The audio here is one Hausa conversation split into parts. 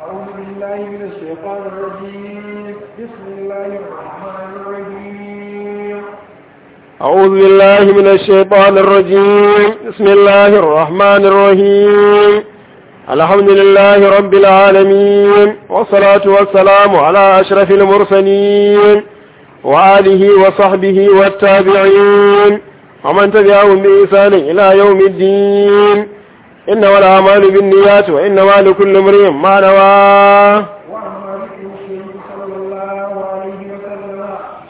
أعوذ بالله من الشيطان الرجيم بسم الله الرحمن الرحيم أعوذ بالله من الشيطان الرجيم بسم الله الرحمن الرحيم الحمد لله رب العالمين والصلاة والسلام على أشرف المرسلين وآله وصحبه والتابعين ومن تبعهم بإحسان إلى يوم الدين إنما الأعمال بالنيات وإنما لكل امرئ ما نوى وعن ذكر الشيخ صلى الله عليه وسلم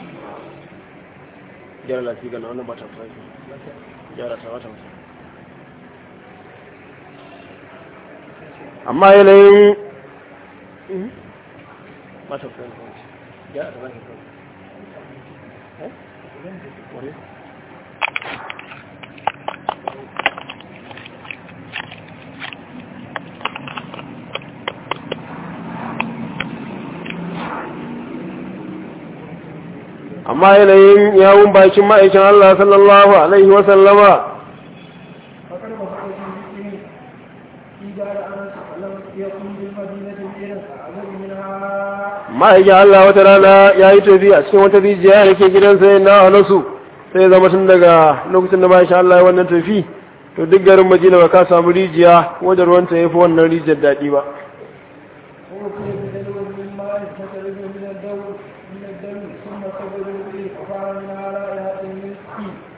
gyara lafi ga wannan ba ta fara gyara ta wata amma yanayin ba ta fara gyara ta wata amma yanayin yawun bakin ma'aikin Allah sallallahu Alaihi wasallama فقد وصل في ذكره في دار أنس لم يكن بالمدينة غير أعظم منها ma'aikin Allah wata rana ya yi tafi a cikin wata rijiya da ke gidansa ya na nasu sai zama tun daga lokacin da ma'aikin Allah ya wannan tafi to duk garin Madina ba ka samu rijiya wadda ruwanta ya fi wannan rijiyar daɗi ba وأتي بدلو من ماء فترد من الدور من الدم ثم صبروا به فقال منها رائحة المسك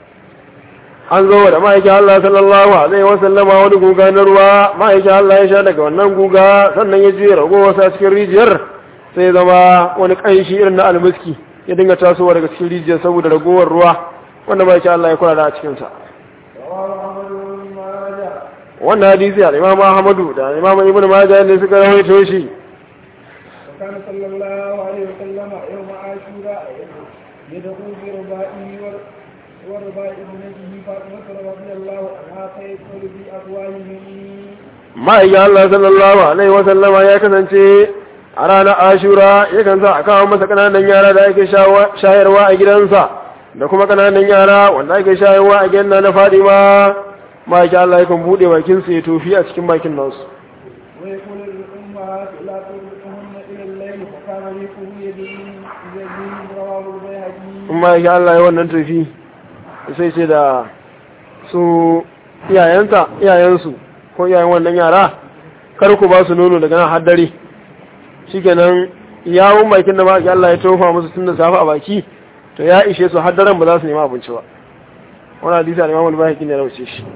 an zo da ma'aikin Allah sallallahu alaihi wasallama wani guga na ruwa ma'aikin Allah ya sha daga wannan guga sannan ya juya rago wasa cikin rijiyar sai zama wani ƙanshi irin na almiski ya dinga tasowa daga cikin rijiyar saboda ragowar ruwa wanda ma'aikin Allah ya kula da a cikinsa رواه أحمد بن ماجه wannan hadisi al imam Ahmadu da imam Ibn Majah ne suka rawaito shi وكان صلى الله عليه وسلم يوم عاشوراء يدعو بربائه ور- ورباء ابنته فاطمة رضي الله عنها فيدخل في أفواههم ma'aikin Allah sallallahu alaihi wasallama ya kasance a ranar Ashura yakan sa a kawo masa kananan yara da ake shawa- shayarwa a gidansa da kuma kananan yara wanda ake shayarwa a gidan na Fadima ma'aikin Allah yakan bude bakin sa ya tofi a cikin bakin nasu ويقول للأمهات لا تربطهن إلى الليل فكان ريقه يدين يدين رواه البيهقي in ma'aikin Allah ya wannan tofi sai ce da su iyayensa iyayensu ko iyayen wannan yara kar ku ba su nono daga nan har dare shikenan yawun bakin da ma'aikin Allah ya tofa musu tun da safe a baki to ya ishe su har daren ba za su nema abinci ba wani hadisi a imamul bahiki ne ya rauce shi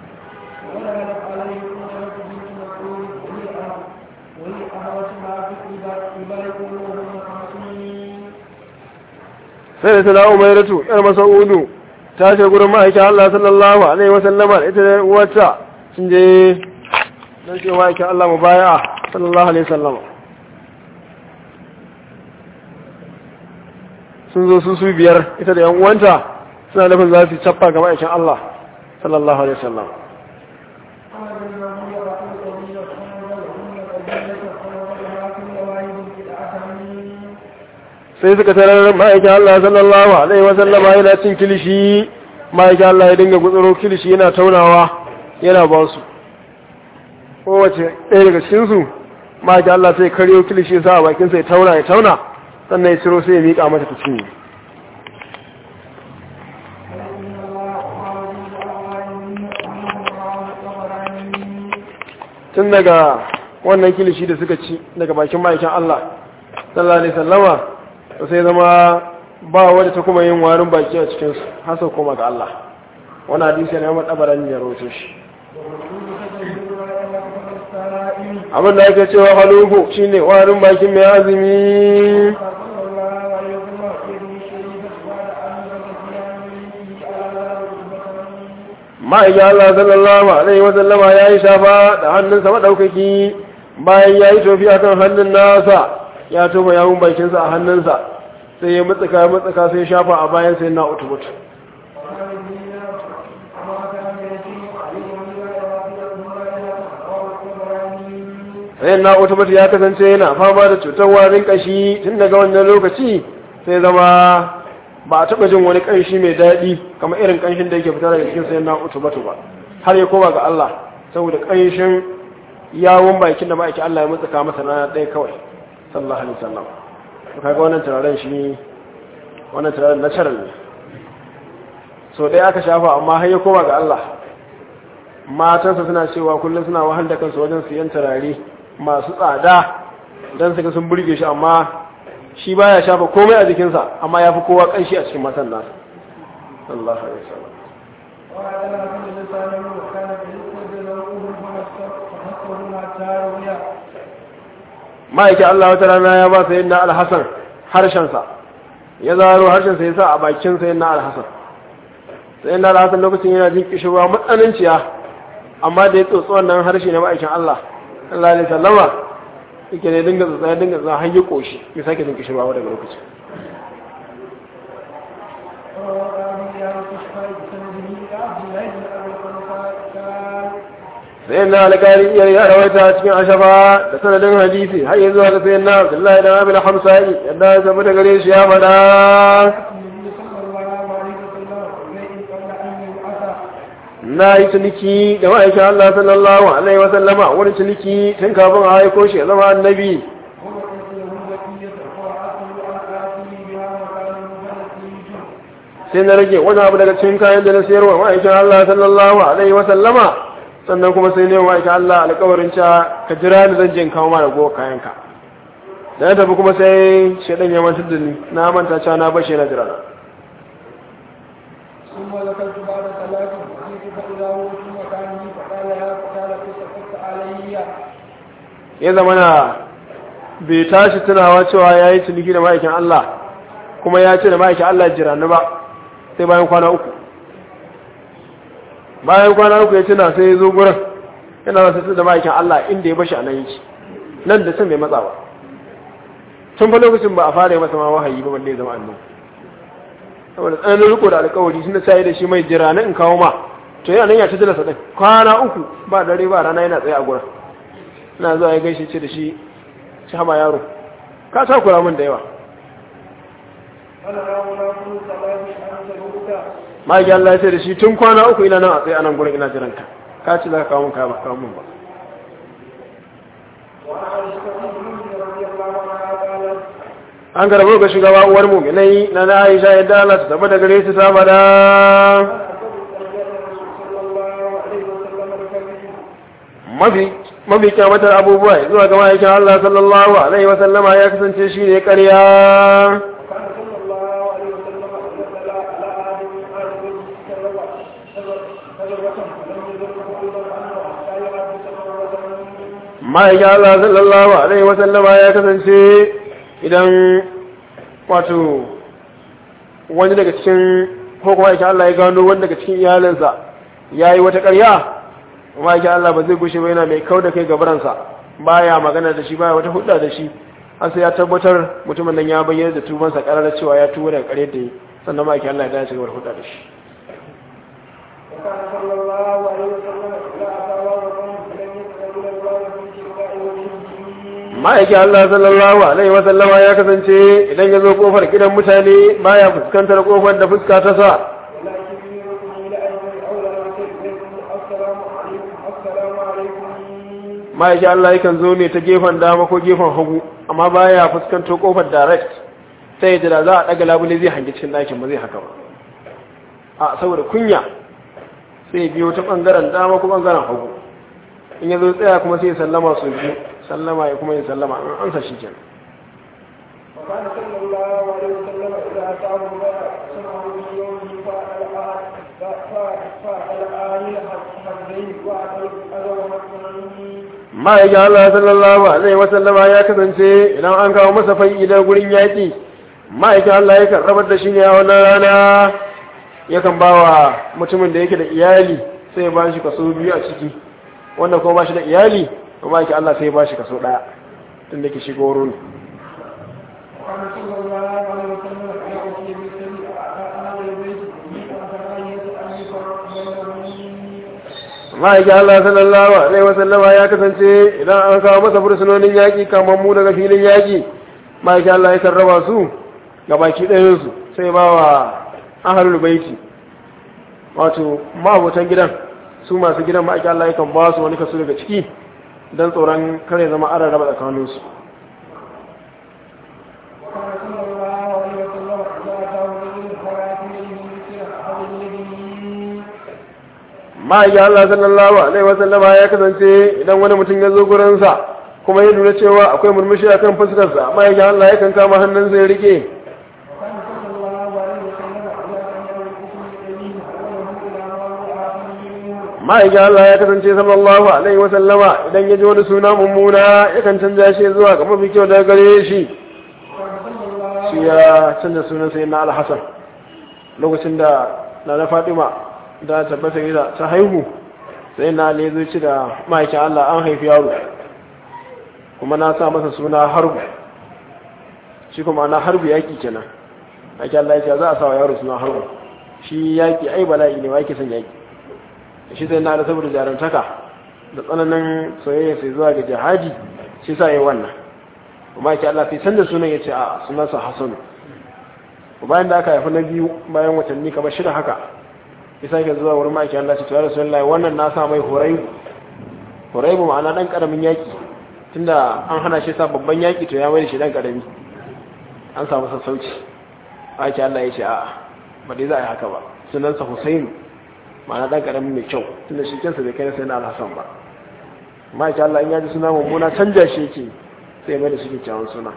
ودخلت عليه أمة بنت مسعود وهي أه- وهي أهوت ما في البلد وهم خمسين sai da tana umairatu yar masaudu ta ce gurin ma'aikin Allah sallallahu alaihi wa sallama da ita da uwarta sun je don ce ma'aikin Allah mu baya sallallahu alaihi wa sallama sun zo su su biyar ita da yan uwanta suna nufin za su cappa ga ma'aikin Allah sallallahu alaihi wa sallama sai suka tarar ma'aikin Allah sallallahu alaihi wa sallama yana cin kilishi ma'aikin Allah ya dinga gutsuro kilishi yana taunawa yana ba su kowace ɗaya daga cikinsu ma'aikin Allah sai karyo kilishi ya sa a bakinsa ya tauna ya tauna sannan ya ciro sai ya miƙa mata ta cinye tun daga wannan kilishi da suka ci daga bakin ma'aikin Allah sallallahu alaihi sallama to sai zama ba wadda ta kuma yin warin baki a cikinsu hasa kuma ga Allah wani hadisi ne Ahmad Tabarani ya rawaito shi abin da ake cewa haluhu shine warin bakin mai azumi ma'aikin Allah sallallahu alaihi wa sallama ya yi shafa da hannunsa maɗaukaki bayan ya yi tofi akan hannun nasa ya tofa yawun bakinsa a hannunsa sai ya mutsaka ya mutsaka sai ya shafa a bayan sai na utubutu sai na utubutu ya kasance yana fama da cutar warin kashi tun daga wannan lokaci sai zama ba a taɓa jin wani ƙanshi mai daɗi kamar irin ƙanshin da yake fita daga cikin sayan na utubatu ba har ya koma ga Allah saboda ƙanshin yawon bakin da ma'aikin Allah ya mutsaka masa rana ɗaya kawai sallallahu alaihi wasallam to kaga wannan turaren shi wannan turaren natural ne so ɗaya aka shafa amma har ya koma ga Allah matansa suna cewa kullum suna wahal da kansu wajen siyan turare masu tsada don su ga sun burge shi amma shi baya shafa komai a jikinsa amma ya fi kowa kanshi a cikin matan nasa sallallahu alaihi wasallam وهذا الحسن لسانه وكان بالنسبة له فحسبه حتى روي ma'aikin Allah wata rana ya ba sayin na alhassan harshensa ya zaro harshensa ya sa a bakin sayin na alhassan sayin na alhassan lokacin yana jin kishirwa matsananciya amma da ya tsotsi wannan harshe na ma'aikin Allah Allah alaihi sallama yake ne dinga tsotsa ya dinga tsotsa har ya koshi ya sake jin kishirwa daga lokacin وقال يا تشفى بسنده عبد الله بن ابي الخلفاء قال sayin na alƙari iya ya rawaita cikin ashafa da sanadin hadisi har yanzu haka sayin na abdullahi da abin hamsa'i yadda ya zama da gare shi ya faɗa النبي صلى الله عليه وسلم اليه قبل ان يبعث na yi ciniki da ma'aikin Allah sallallahu alaihi wasallama wani ciniki tun kafin a haiko shi ya zama annabi ووقت له بقيه وعاته عن اته بها مكان مفلسيه sai na rage wani abu daga cikin kayan da na sayarwa ma'aikin Allah sallallahu alaihi wasallama sannan kuma sai ne wa ma'aikin Allah alƙawarin cewa ka jira ni zan je in kawo ma rago kayanka da na tafi kuma sai shaidan ya mantar da ni na manta cewa na bashi na jira na ثم ذكرت بعد ثلاث فجئت فاذا هو في مكانه فقال يا فقال فسكت علي ya zama na bai tashi tunawa cewa ya yi ciniki da ma'aikin Allah kuma ya ce da ma'aikin Allah jira ni ba sai bayan kwana uku bayan kwana uku ya tuna sai ya zo gurin yana wasu da ma'aikin Allah inda ya bashi a nan yake nan da can bai matsa ba tun fa lokacin ba a fara yi masa ma wahayi ba wanda ya zama annabi saboda tsananin riko da alkawari sun da sai da shi mai jira na in kawo ma to yana nan ya ci jalasa din kwana uku ba dare ba rana yana tsaye a gurin ina zuwa ya gaishe ce da shi shi hama yaro ka sa kura min da yawa انا هؤلاء كل ثلاث انت الهدى ma'aikin Allah ya ce da shi tun kwana uku ina nan a tsaye a nan gurin ina jiran ka ka ce za ka kawo min kaya ba kawo min ba وعن عائشه ام المؤمنين رضي الله عنها قالت an karbo ga shugaba uwar mu'minai na na Aisha yadda Allah ta tabbata gare su ta fada mafi mafi kyamatar abubuwa zuwa ga ma'aikin Allah sallallahu alaihi wa sallama ya kasance shi ne ƙarya ma'aikin Allah sallallahu alaihi wa sallama ya kasance idan wato wani daga cikin ko kuma ma'aikin Allah ya gano wani daga cikin iyalinsa ya yi wata ƙarya ma'aikin Allah ba zai gushe ba yana mai kau da kai gabaransa baya magana da shi baya wata hudda da shi har sai ya tabbatar mutumin nan ya bayyana da tubansa ƙarar cewa ya tuba daga ƙaryar da yi sannan ma'aikin Allah ya dace gaba da hudda da shi وكان صلى الله عليه وسلم إذا أتى وقوم لم يقبل الله من شفاء وجهه ma'aikin Allah sallallahu alaihi wa sallama ya kasance idan ya zo kofar gidan mutane baya fuskantar kofar da fuska ta sa ولكن يركم إلى أن أولى إليكم السلام عليكم السلام عليكم ma'aikin Allah yakan zo ne ta gefen dama ko gefen hagu amma baya fuskantar kofar direct sai ya jira za a daga labule zai hangi cikin ɗakin ba zai haka ba a saboda kunya sai ya biyo ta ɓangaren dama ko ɓangaren hagu in ya zo tsaya kuma sai ya sallama su biyu sallama ya kuma ya sallama an ansa shi kenan وكان صلى الله عليه وسلم إذا أتاه ما سمعه من يومه فعل فعل آل حزين وعد الأذى مثلا ma'aikin Allah sallallahu alaihi wasallama ya kasance idan an kawo masa fai'i da gurin yaƙi ma'aikin Allah yakan rabar da shi ne a wannan rana yakan ba wa mutumin da yake da iyali sai ya ba shi kaso biyu a ciki wanda kuma ba shi da iyali to ma'aikin Allah sai ya ba shi kaso ɗaya tun da ke shiga wurin وكان صلى الله عليه وسلم يأتي بالسبيل أهل البيت من كراهية أن يفرق بينهم ma'aikin Allah sallallahu alaihi wasallama ya kasance idan an kawo masa fursunonin yaƙi kamar mu daga filin yaƙi ma'aikin Allah ya raba su ga baki ɗayansu sai ba wa ahalul baiti wato ma'abotan gidan su masu gidan ma'aikin Allah yakan ba su wani kaso daga ciki don tsoron kare zama ara raba tsakaninsu وكان صلى الله عليه وسلم إذا أتاه رجل فلا يده مثل أحد يده ma'aikin Allah sallallahu alaihi wasallam ya kasance idan wani mutum ya zo gurinsa kuma ya lura cewa akwai murmushi akan fuskarsa ma'aikin Allah yakan kama hannunsa ya rike وكان صلى الله عليه وسلم إذا سمع الحكم الذي حوله إلى ما هو آخر منه ma'aikin Allah ya kasance sallallahu alaihi wasallama idan ya ji wani suna mummuna yakan canza shi zuwa ga mafi kyau daga gare shi وكان صلى الله shi ya canza sunan sai na alhassan lokacin da na na fatima da tabbata gida ta haihu sai na ne zai ci da ma'aikin Allah an haifi yaro kuma na sa masa suna harbu shi kuma na harbu yaki kenan ake Allah ya ce za a sa wa yaro suna harbu shi yaki ai bala'i ne wa yake son yaki shi sai na da saboda jarantaka da tsananin soyayya sai zuwa ga jihadi shi sa yi wannan kuma yake Allah sai sanda sunan ya ce a sunansa Hassanu bayan da aka haifi na biyu bayan watanni kamar shida haka ya sake zuwa wurin ma'aiki Allah ce tuwa Rasulullahi wannan na sa mai horaibu horaibu ma'ana dan karamin yaki tunda an hana shi sa babban yaki to ya mai da shi dan karami an samu sassauci ma'aiki Allah ya ce a'a ba dai za a yi haka ba sunansa Husainu ma'ana dan karamin mai kyau tunda shi kansa bai kai na sayyidina Al-Hasan ba ma'aiki Allah in ya ji suna mummuna canja shi yake sai mai da shi kyakkyawan suna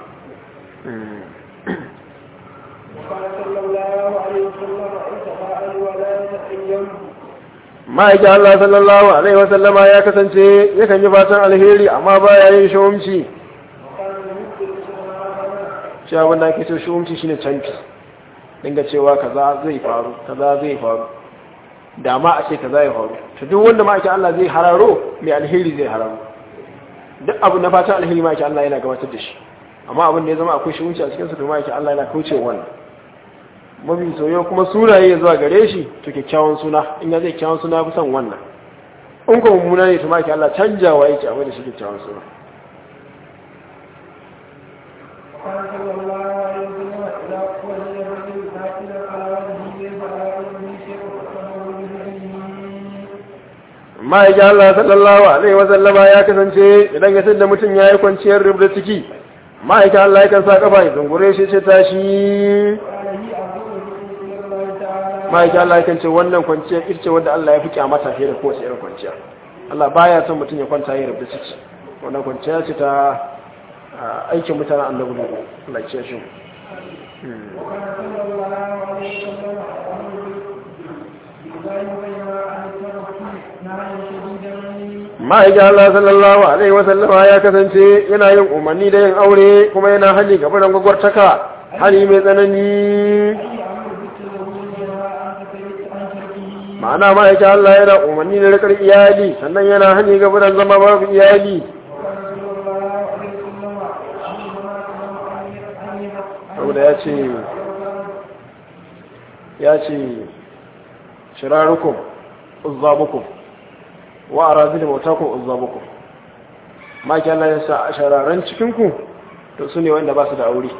وقال صلى الله عليه وسلم اتقاء ولا يتقيم ma'aikin Allah sallallahu Alaihi wasallama ya kasance yakan yi fatan alheri amma ba ya yin shawumci وقال المسلم صلى الله عليه وسلم shi abin da ake so shawumci shine canfi dinga cewa kaza zai faru kaza zai faru da ma a ce kaza ya faru to duk wanda ma'aikin Allah zai hararo mai alheri zai hararo duk abu na fatan alheri ma'aikin Allah yana gabatar da shi amma abin da ya zama akwai shawumci a cikin su to ma'aikin Allah yana kauce wannan mafi soyo kuma sunaye ya zuwa gare shi to kyakkyawan suna in ya zai kyakkyawan suna fi son wannan in kuma mummuna ne to ma ke Allah canjawa yake a da shi kyakkyawan suna وقال صلى الله عليه وسلم إذا وجد الرجل ساكنا على وجهه ليس على وجهه شيء فقده بيده ma'aikin Allah sallallahu alaihi wa sallama ya kasance idan ya da mutum ya yi kwanciyar rubda ciki ma'aikin Allah yakan sa kafa ya zungure shi ce tashi قال هي أفضل ذكر إلى الله تعالى ma'aikin Allah yakan ce wannan kwanciyar ita ce wanda Allah ya fi kyamata fiye da kowace irin kwanciya Allah baya son mutum ya kwanta ya rubda ciki wannan kwanciya ce ta ah, aikin mutanen annabi ne Allah ya ce shi وكان صلى الله عليه وسلم يأمر بالإبان بينما أن الترك نهيا شديدا ma'aikin Allah sallallahu Alaihi wasallama ya kasance yana yin umarni da yin aure kuma yana hali ga biran gwagwartaka hali mai tsanani أي أمر بالتزوج وينهى عن تكليف عن تركه ma'ana ma'aikin Allah yana umarni da rikar iyali sannan yana hali ga biran zama babu iyali وكان صلى الله عليه وسلم يأمر ما كان أن saboda ya ce ya ce shirarukum uzzabukum wa arazil mautakum uzzabukum ma'aikin Allah ya sa a shararan cikinku to su ne wanda ba su da aure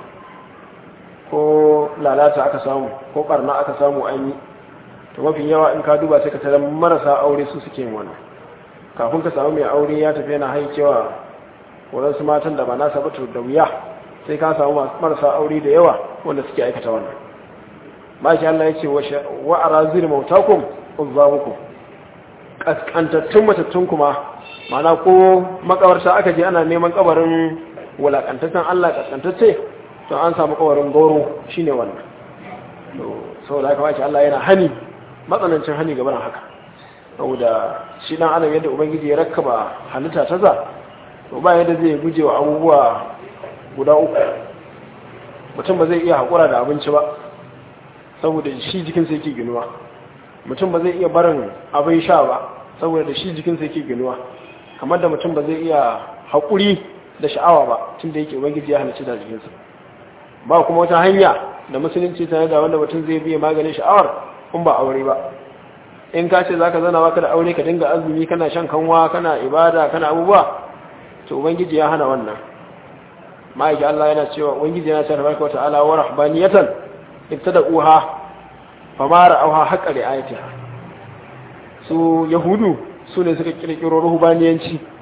ko lalata aka samu ko barna aka samu an yi to mafi yawa in ka duba sai ka tara marasa aure su suke yin wannan kafin ka samu mai aure ya tafi yana haikewa waɗansu matan da ba nasa ba to da wuya sai ka samu marasa aure da yawa wanda suke aikata wannan maki Allah ya ce wa arazir mautakum uzzabukum kaskantattun matattun kuma mana ko makabarta aka je ana neman kabarin wulakantaccen Allah kaskantacce to an samu kabarin goro shine wannan to saboda haka maki Allah yana hani matsanancin hani gaban haka saboda shi dan adam yadda ubangiji ya rakkaba halitta ta za to ba yadda zai guje wa abubuwa guda uku mutum ba zai iya haƙura da abinci ba saboda shi jikinsa yake ginuwa mutum ba zai iya barin abin sha ba saboda da shi jikinsa yake ginuwa kamar da mutum ba zai iya haƙuri da sha'awa ba tun da yake ubangiji ya halicci da jikinsa ba kuma wata hanya da musulunci tare da wanda mutum zai biya maganin sha'awar kun ba aure ba in ka ce za ka zana baka da aure ka dinga azumi kana shan kanwa kana ibada kana abubuwa to ubangiji ya hana wannan ma'aiki Allah yana cewa ubangiji yana cewa tabaraka wata'ala wa rahbaniyatan ibtada'uha fama ra'awha haqqa ri'ayatiha su yahudu su ne suka kirkiro ruhbaniyanci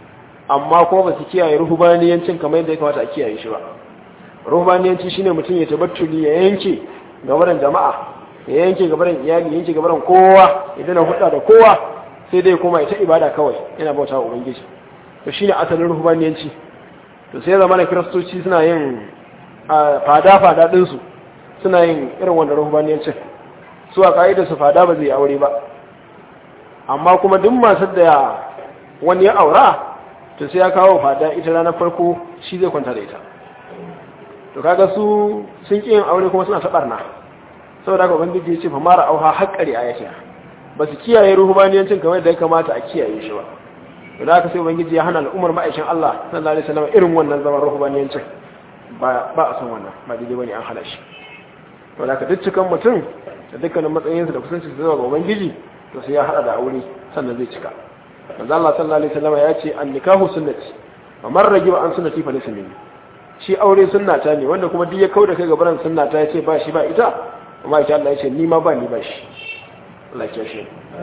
amma kuma ba su kiyaye ruhubaniyancin kamar yadda ya kamata a kiyaye shi ba ruhubaniyanci shine mutum ya tabattuli ya yanke gabaran jama'a ya yanke gabaran iyali yanke gabaran kowa ya dana hudda da kowa sai dai kuma ita ibada kawai yana bauta wa ubangiji to shine asalin ruhubaniyanci to sai zama na kiristoci suna yin fada fada din su suna yin irin wanda ruhubaniyancin su a ka'idar su fada ba zai aure ba amma kuma duk masu da wani ya aura to sai ya kawo fada ita ranar farko shi zai kwanta da ita to kaga su sun ƙi yin aure kuma suna taɓarna saboda haka ubangiji ya ce fa mara auha haƙƙari a yake ba su kiyaye ruhubaniyancin kamar da ya kamata a kiyaye shi ba to da haka sai ubangiji ya hana al'ummar ma'aikin Allah sallallahu alaihi wasallam irin wannan zaman ruhubaniyancin ba ba a san wannan ba daidai bane an hana shi to da haka duk cikan mutum da dukkanin matsayinsa da kusanci zuwa ga ubangiji to sai ya hada da aure sannan zai cika manzo Allah sallallahu alaihi wasallam ya ce an nikahu sunnati wa man ragiba an sunnati fa laysa minni shi aure sunnata ne wanda kuma duk ya kauda kai gaban sunnata ya ce ba shi ba ita amma insha Allah ya ce ni ma ba ni ba shi Allah ya shi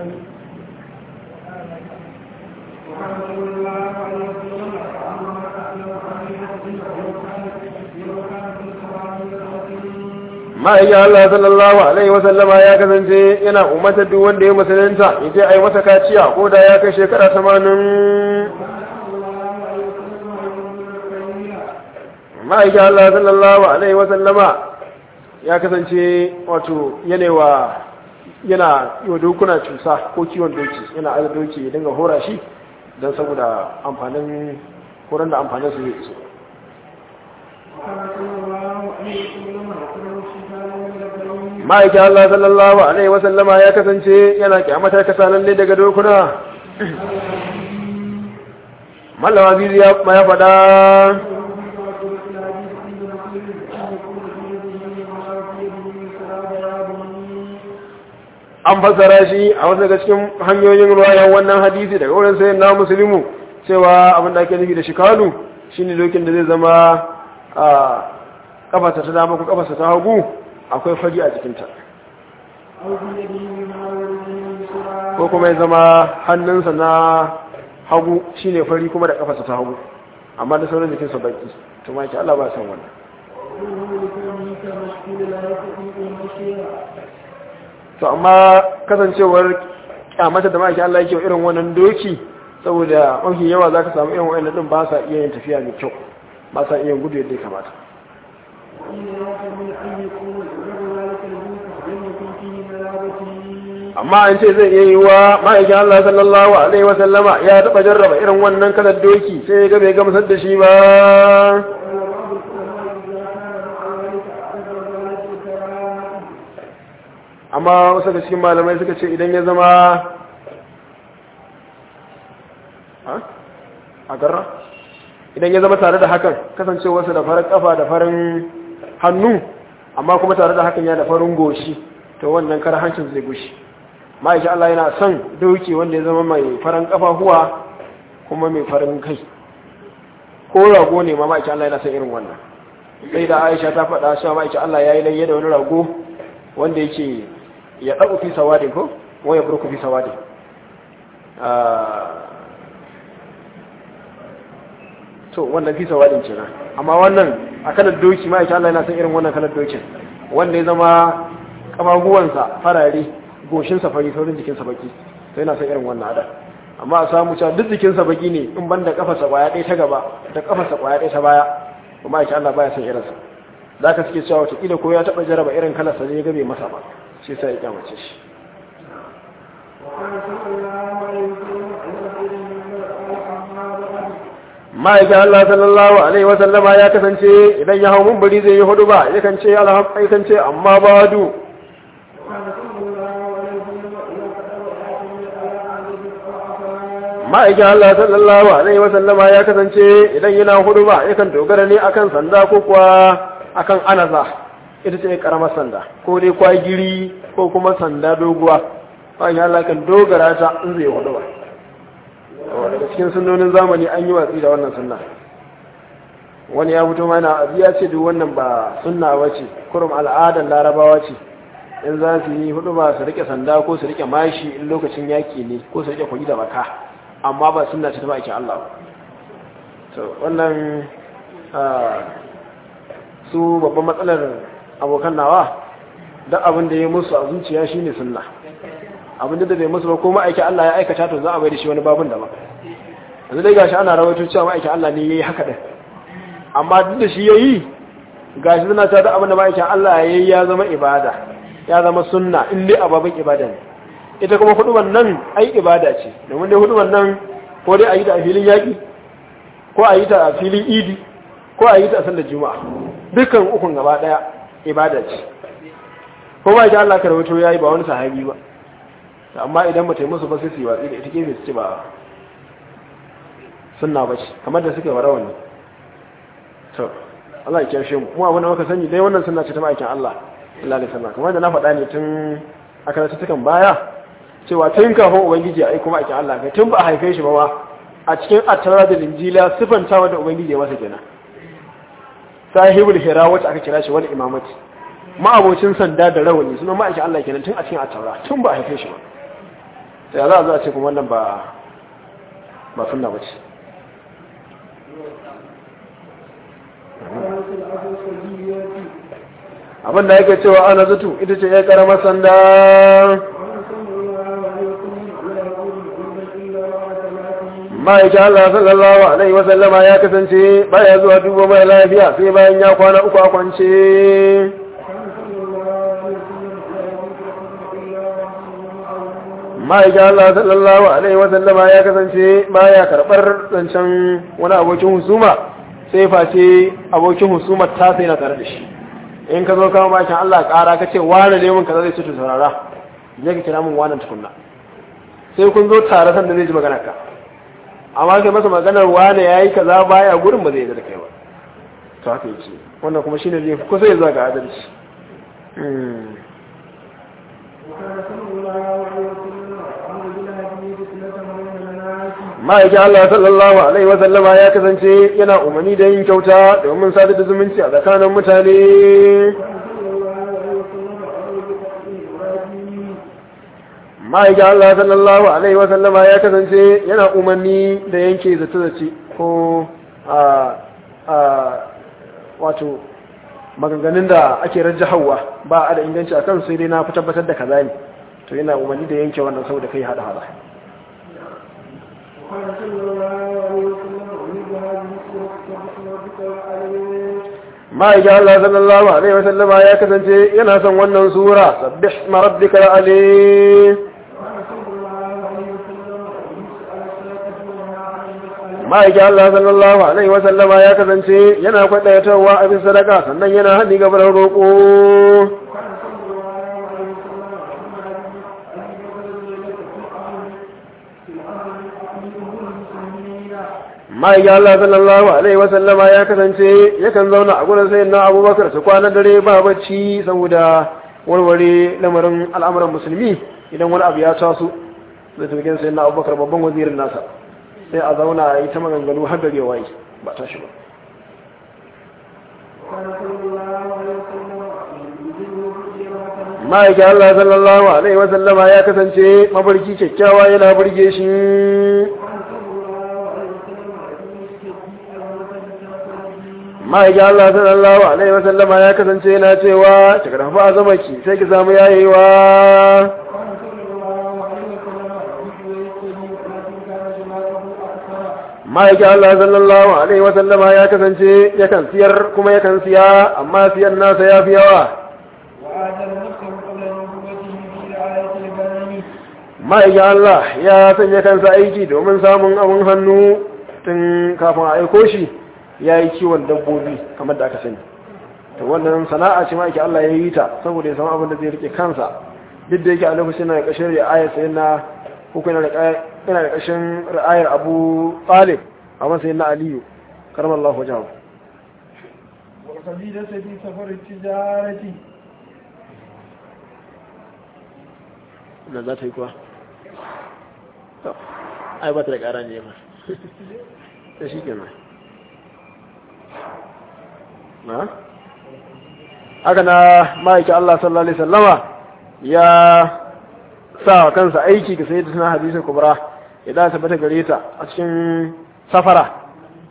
ma'aikin Allah sallallahu Alaihi wasallama ya kasance yana umartar duk wanda ya musulunta ya je a yi masa kaciya ko da ya kai shekara tamanin ma'aikin Allah sallallahu Alaihi wasallama ya kasance wato yanewa yana yi wa dokuna cusa ko kiwon doki yana aza doki ya dinga hora shi don saboda amfanin horon da amfanin su zai iso ma'aikin Allah sallallahu Alaihi wasallama ya kasance yana kyamatar kasa lalle daga dokuna mallawa biyu ya faɗa an fassara shi a wasu daga cikin hanyoyin ruwayan wannan hadisi daga wurin sayin na musulmi cewa abin da ake nufi da shikalu shine dokin da zai zama a kafasa ta dama ko kafasa ta hagu akwai fari a jikinta ko kuma ya zama hannunsa na hagu shine fari kuma da kafasa ta hagu amma da sauran jikinsa baki to ma ki Allah ba san wannan to amma kasancewar kyamata da maki Allah yake irin wannan doki saboda mafi yawa zaka samu irin wannan din ba sa iya yin tafiya mai kyau ba sa iya gudu yadda ya kamata amma an ce zai iya yi wa ma'aikin Allah sallallahu alaihi wasallama ya taɓa jarraba irin wannan kalar doki sai ya ga bai gamsar da shi ba amma wasu da cikin malamai suka ce idan ya zama a garra idan ya zama tare da hakan kasancewarsa da farin kafa da farin hannu amma kuma tare da hakan ya da farin goshi to wannan kar hancin zai gushi ma'aikin Allah yana son doki wanda ya zama mai farin kafa huwa kuma mai farin kai ko rago ne ma ma'aikin Allah yana son irin wannan sai da Aisha ta faɗa cewa ma'aikin Allah ya yi layya da wani rago wanda yake ya ɗaɓu fi sawadin ko waya burku fi sawadin to wannan fi sawadin ce na amma wannan a kanar doki ma Allah yana san irin wannan kanar dokin wanda ya zama kafafuwansa farare goshinsa fari saurin jikinsa baki to yana san irin wannan ada amma a samu cewa duk jikinsa baki ne in banda kafarsa kwaya ɗaya ta gaba da kafarsa kwaya ɗaya ta baya kuma ya Allah baya san irinsa za ka suke cewa watakila ko ya taɓa jaraba irin kalarsa ne ya gabe masa ba shi sai ya kyamace shi ma'aikin Allah sallallahu Alaihi wasallama ya kasance idan ya hau mumbari zai yi hudu ba yakan ce alhamdulillah ce amma ba du ma'aikin Allah sallallahu Alaihi wasallama ya kasance idan yana hudu ba yakan dogara ne akan sanda ko kuwa akan anaza ita ce karamar sanda ko dai kwagiri ko kuma sanda doguwa ma'aikin Allah kan dogara ta in zai hudu ba daga cikin sunnonin zamani an yi watsi da wannan sunna wani ya fito mana abu ya ce duk wannan ba sunna ba ce kurum al'adar larabawa ce in za su yi hudu ba su rike sanda ko su rike mashi in lokacin yaki ne ko su rike kwagi da baka amma ba sunna ce ta baki Allah to wannan su babban matsalar abokan nawa duk abin da ya musu a zuciya shine sunna abin da bai musu ba ko ma'aikin Allah ya aikata to za a bai da shi wani babun daban yanzu dai gashi ana rawaito cewa ma'aikin Allah ne yayi haka din amma duk da shi yayi gashi suna ta da abin da ma'aikin Allah yayi ya zama ibada ya zama sunna in dai ababin ibada ne ita kuma huduban nan ai ibada ce domin dai huduban nan ko dai a yi ta a filin yaƙi ko a yi ta a filin idi ko a yi ta a sallar juma'a dukkan ukun gaba daya ibada ce ko ba ita Allah ka rawaito yayi ba wani sahabi ba amma idan mutai musu ba sai su yi watsi da ita gefe su ce ba sunna ba ce kamar da suke warawa ne to Allah ya kyashe mu mu abin da muka sani dai wannan sunna ce ta ma'aikin Allah Allah da sunna kamar da na faɗa ne tun a karatutukan baya cewa tun kafin ubangiji ya aiko ma'aikin Allah kai tun ba a haife shi ba ma a cikin attara da linjila sifantawa da ubangiji ya masa kenan sahibul hira wacce aka kira shi wani imamati ma'abocin sanda da rawani suna ma'aikin Allah kenan tun a cikin attara tun ba a haife shi ba sai za a zo a ce kuma wannan ba ba sunna ba ce abinda yake cewa ana zutu ita ce ya karama sanda ma'aikin Allah sallallahu Alaihi wasallama ya kasance baya zuwa duba mai lafiya sai bayan ya kwana uku a kwance ma'aikin Allah sallallahu Alaihi wasallama ya kasance baya karɓar zancen wani abokin husuma sai face abokin husumar ta sai na tare da shi in ka zo kawo ma'aikin Allah ƙara ka ce wane ne mun kaza zai cutu saurara je ka kira mun wannan tukunna sai kun zo tare san da zai ji magana ka amma kai masa maganar wane ya yi kaza baya gurin ba zai yi da kai ba to haka yake wannan kuma shine zai kusa ya zuwa ga adalci ma'aikin Allah sallallahu alaihi wa sallama ya kasance yana umarni da yin kyauta domin sadar da zumunci a tsakanin mutane ma'aikin Allah sallallahu Alaihi wasallama ya kasance yana umarni da yanke zace-zace ko a wato maganganun da ake hawa ba a da inganci a kan sai dai na fi tabbatar da kaza ne to yana umarni da yanke wannan saboda kai hada hada ma'aikin Allah sallallahu Alaihi wasallama ya kasance yana son wannan sura sabbih marabbika alim ma'aikin Allah sallallahu Alaihi wasallama ya kasance yana kwaɗayatowa abin sadaka sannan yana haɗi gabar roƙo ma'aikin Allah sallallahu Alaihi wasallama ya kasance yakan zauna a gudun sayin na abubakar su kwana dare ba bacci saboda warware lamarin al'amuran musulmi idan wani abu ya taso zai tafikin sayin na abubakar babban wazirin nasa sai a zauna a yi ta maganganu har gare waye ba ta shi ba ma'aikin Allah sallallahu Alaihi wasallama ya kasance mabarki kyakkyawa yana burge shi ma'aikin Allah sallallahu Alaihi wasallama ya kasance yana cewa ki karfa a zama ki sai ki samu yayewa ma'aikin Allah sallallahu Alaihi wasallama ya kasance yakan siyar kuma yakan siya amma siyan nasa ya fi yawa ma'aikin Allah ya sanya kansa aiki domin samun abin hannu tun kafin a aiko shi ya yi kiwon dabbobi kamar da aka sani to wannan sana'a ce ma'aikin Allah ya yi ta saboda ya samu abin da zai rike kansa duk da yake a lokacin na ƙashin ri'ayar sai na uku yana da ƙashin ra'ayar abu talib a matsayin na aliyu karamar Allah wajen وقبيلة في سفر التجارة na za ta yi kuwa ai ba ta da ƙara ne ba ta shi kenan na haka na ma'aiki Allah sallallahu Alaihi sallama ya sa kansa aiki ga sai da suna hadisun kubra ya da tabbata gare ta a cikin safara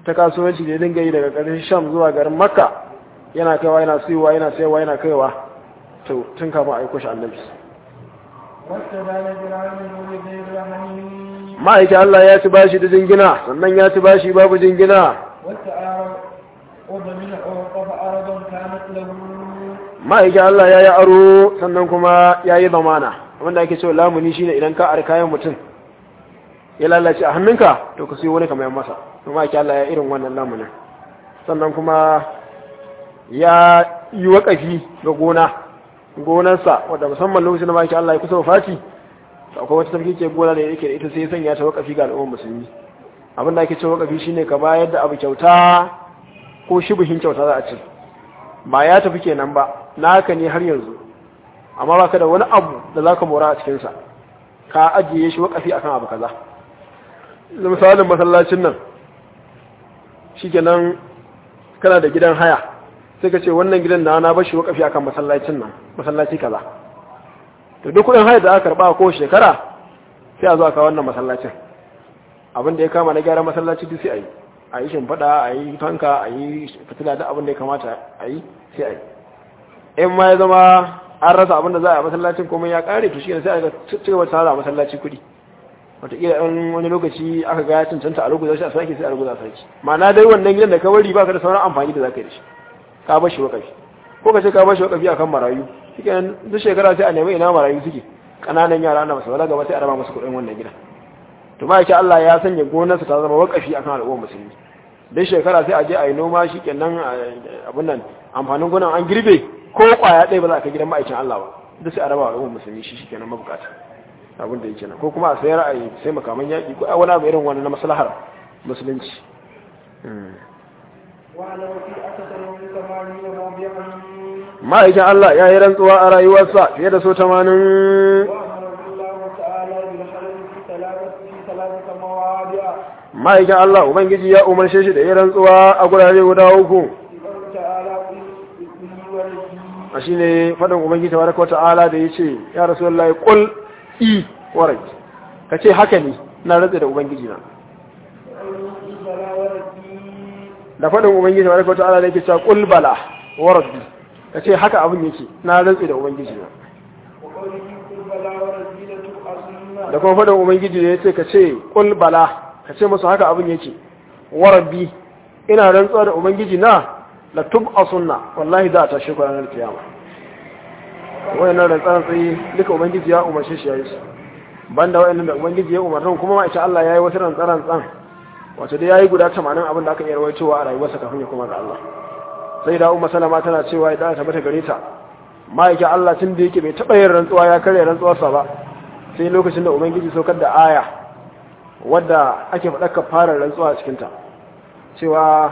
ta kasuwanci da ya dinga yi daga ƙarshen sham zuwa garin makka yana kaiwa yana siyowa yana sayarwa yana kaiwa to tun kafin a aiko shi annabi واستدان فرعون بغير رحمه ma'aikin Allah ya ci bashi da jingina sannan ya ci bashi babu jingina والتعارض وضمن عوقف أرضا كانت له ma'aikin Allah ya yi aro sannan kuma ya yi zamana wanda ake cewa lamuni shine idan ka ari kayan mutum ya lalace a hannunka to ka siyo wani kamar masa to ma'aikin Allah ya irin wannan lamunin sannan kuma ya yi waƙafi ga gona gonarsa wadda musamman lokacin da ma'aikin Allah ya kusa wafati to akwai wata tafi ke gona da yake da ita sai ya sanya ta waƙafi ga al'ummar musulmi abin da ake cewa waƙafi shine ka bayar da abu kyauta ko shubuhin kyauta za a ce ba ya tafi kenan ba naka ne har yanzu amma baka da wani abu da zaka mora a cikinsa ka ajiye shi wakafi akan abu kaza da misalin masallacin nan shikenan kana da gidan haya sai ka ce wannan gidan na na bashi wakafi akan masallacin nan masallaci kaza to duk kudin haya da aka karba ko shekara sai a zo aka wannan masallacin abin da ya kama na gyara masallaci duk sai a yi a yi shimfiɗa a yi fanka a yi fitila da abin da ya kamata a yi sai a yi in ma ya zama an rasa abin da za a yi masallacin kuma ya ƙare to shi ne sai a ci gaba tara a masallaci kuɗi wataƙila in wani lokaci aka ga ya cancanta a ruguza shi a sake sai a ruguza a sake ma'ana dai wannan gidan da ka bari ba ka da sauran amfani da za ka yi da shi ka bar shi wakafi ko ka ce ka bar shi wakafi akan marayu shi kenan duk shekara sai a nemi ina marayu suke ƙananan yara na masu wala gaba sai a raba musu kuɗin wannan gidan to ma yake Allah ya sanya gonarsa ta zama wakafi akan al'ummar musulmi dai shekara sai a je a yi noma shi kenan abin nan amfanin gonan an girbe ko kwaya ɗaya ba za a kai gidan ma'aikin Allah ba duk sai a raba al'ummar musulmi shi shi kenan mabukata abin da yake nan ko kuma a sayar a yi sai makaman yaƙi ko a wani abu irin wani na maslahar musulunci وعلى في أكثر من ثمانين موضعا ma'aikin Allah ya yi rantsuwa a rayuwarsa fiye da so tamanin وأمر الله تعالى بالخلق في ثلاثة في ثلاثة مواضع ma'aikin Allah Ubangiji ya umarce shi da ya rantsuwa a gurare guda uku في قوله تعالى قل إني ولدي a shi ne faɗin Ubangiji ta baraka ta'ala da ya ce ya rasu Allah ya ƙul i warai ka ce haka ne na rantsa da Ubangiji na وقوله بلى ولدي da faɗin Ubangiji ta baraka ta'ala da yake cewa ƙul bala warabbi ka ce haka abin yake na rantsa da Ubangiji na وقوله قل بلى ولدي لتبعثن da kuma faɗin Ubangiji da ya ce ka ce ƙul bala ka ce musu haka abin yake warabbi ina rantsuwa da Ubangiji na la tub a sunna wallahi za a tashi ku ranar kiyama wayannan rantsan tsaye duka Ubangiji ya umarce shi ya yi su banda wayannan da Ubangiji ya umarta kuma ma ita Allah ya yi wasu rantsan rantsan wato dai yayi guda 80 abin da aka iya rawaitowa a rayuwarsa kafin ya koma ga Allah sai da Umma Salama tana cewa idan ta bata gare ta ma'aikin Allah tun da yake bai taɓa yin rantsuwa ya karya rantsuwarsa ba sai lokacin da ubangiji saukar da aya wadda ake faɗa ka fara rantsuwa a cikinta cewa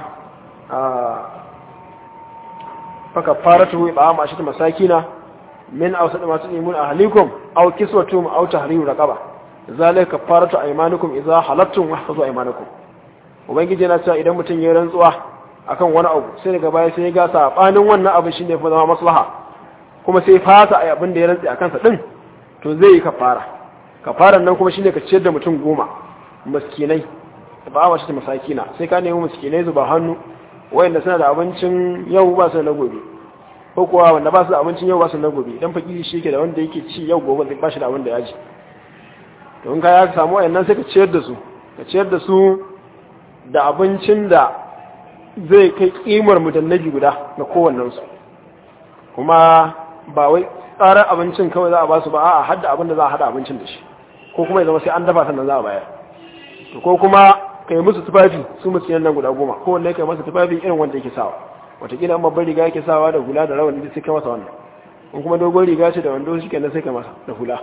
faka fara tuhu ba ma shi ta masakina min a wasu masu imun a halikun au kiswatum au tahriru raqaba zalika kafaratu aymanukum idza halattum wahfazu aymanukum ubangiji yana cewa idan mutum ya rantsuwa akan wani abu sai daga baya sai ya ga sabanin wannan abu shine fa zama maslaha kuma sai fasa ai abin da ya rantsi akan sa din to zai yi kafara kafaran nan kuma shine ka ciyar da mutum goma miskinai ba a ta masakina sai ka nemi miskinai zuba hannu wayanda suna da abincin yau ba su da na gobe ko kuwa wanda ba su da abincin yau ba su da na gobe idan fakiri shi ke da wanda yake ci yau gobe zai ba shi da abin da ya ji to in ka ya samu wayannan sai ka ciyar da su ka ciyar da su da abincin da zai kai kimar mutannabi guda ga kowannensu kuma ba wai tsarar abincin kawai za a ba su ba a hada abin da za a hada abincin da shi ko kuma ya zama sai an dafa sannan za a bayar ko kuma ka yi musu tufafi su musu nan guda goma ko wanne ka yi masa tufafi irin wanda yake sawa watakila an babban riga yake sawa da hula da rawani sai ka masa wannan in kuma dogon riga ce da wando shi kenan sai ka masa da hula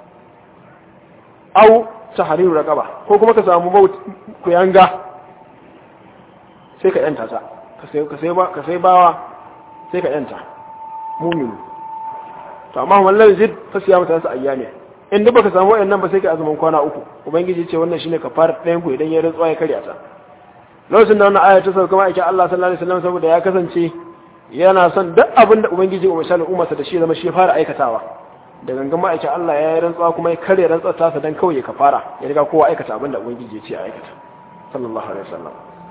au ta hariru raqaba ko kuma ka samu maut ku yanga sai ka yanta ta ka sai ka sai ba ka sai bawa sai ka yanta mu'min to amma wallahi zid fa siya mata sa ayyami in duk baka samu wayannan ba sai ka azumin kwana uku ubangiji ce wannan shine kafar ɗayan ku idan ya rantsuwa ya karya ta lokacin da wannan aya ta sauka ma'aikin Allah sallallahu alaihi wasallam saboda ya kasance yana son duk abin da ubangiji umar shalin umarsa da shi zama shi fara aikatawa da gangan ma'aikin Allah ya yi rantsuwa kuma ya karya rantsuwa tasa dan kawai ya kafara ya riga kowa aikata abin da ubangiji ya ce a aikata sallallahu alaihi wasallam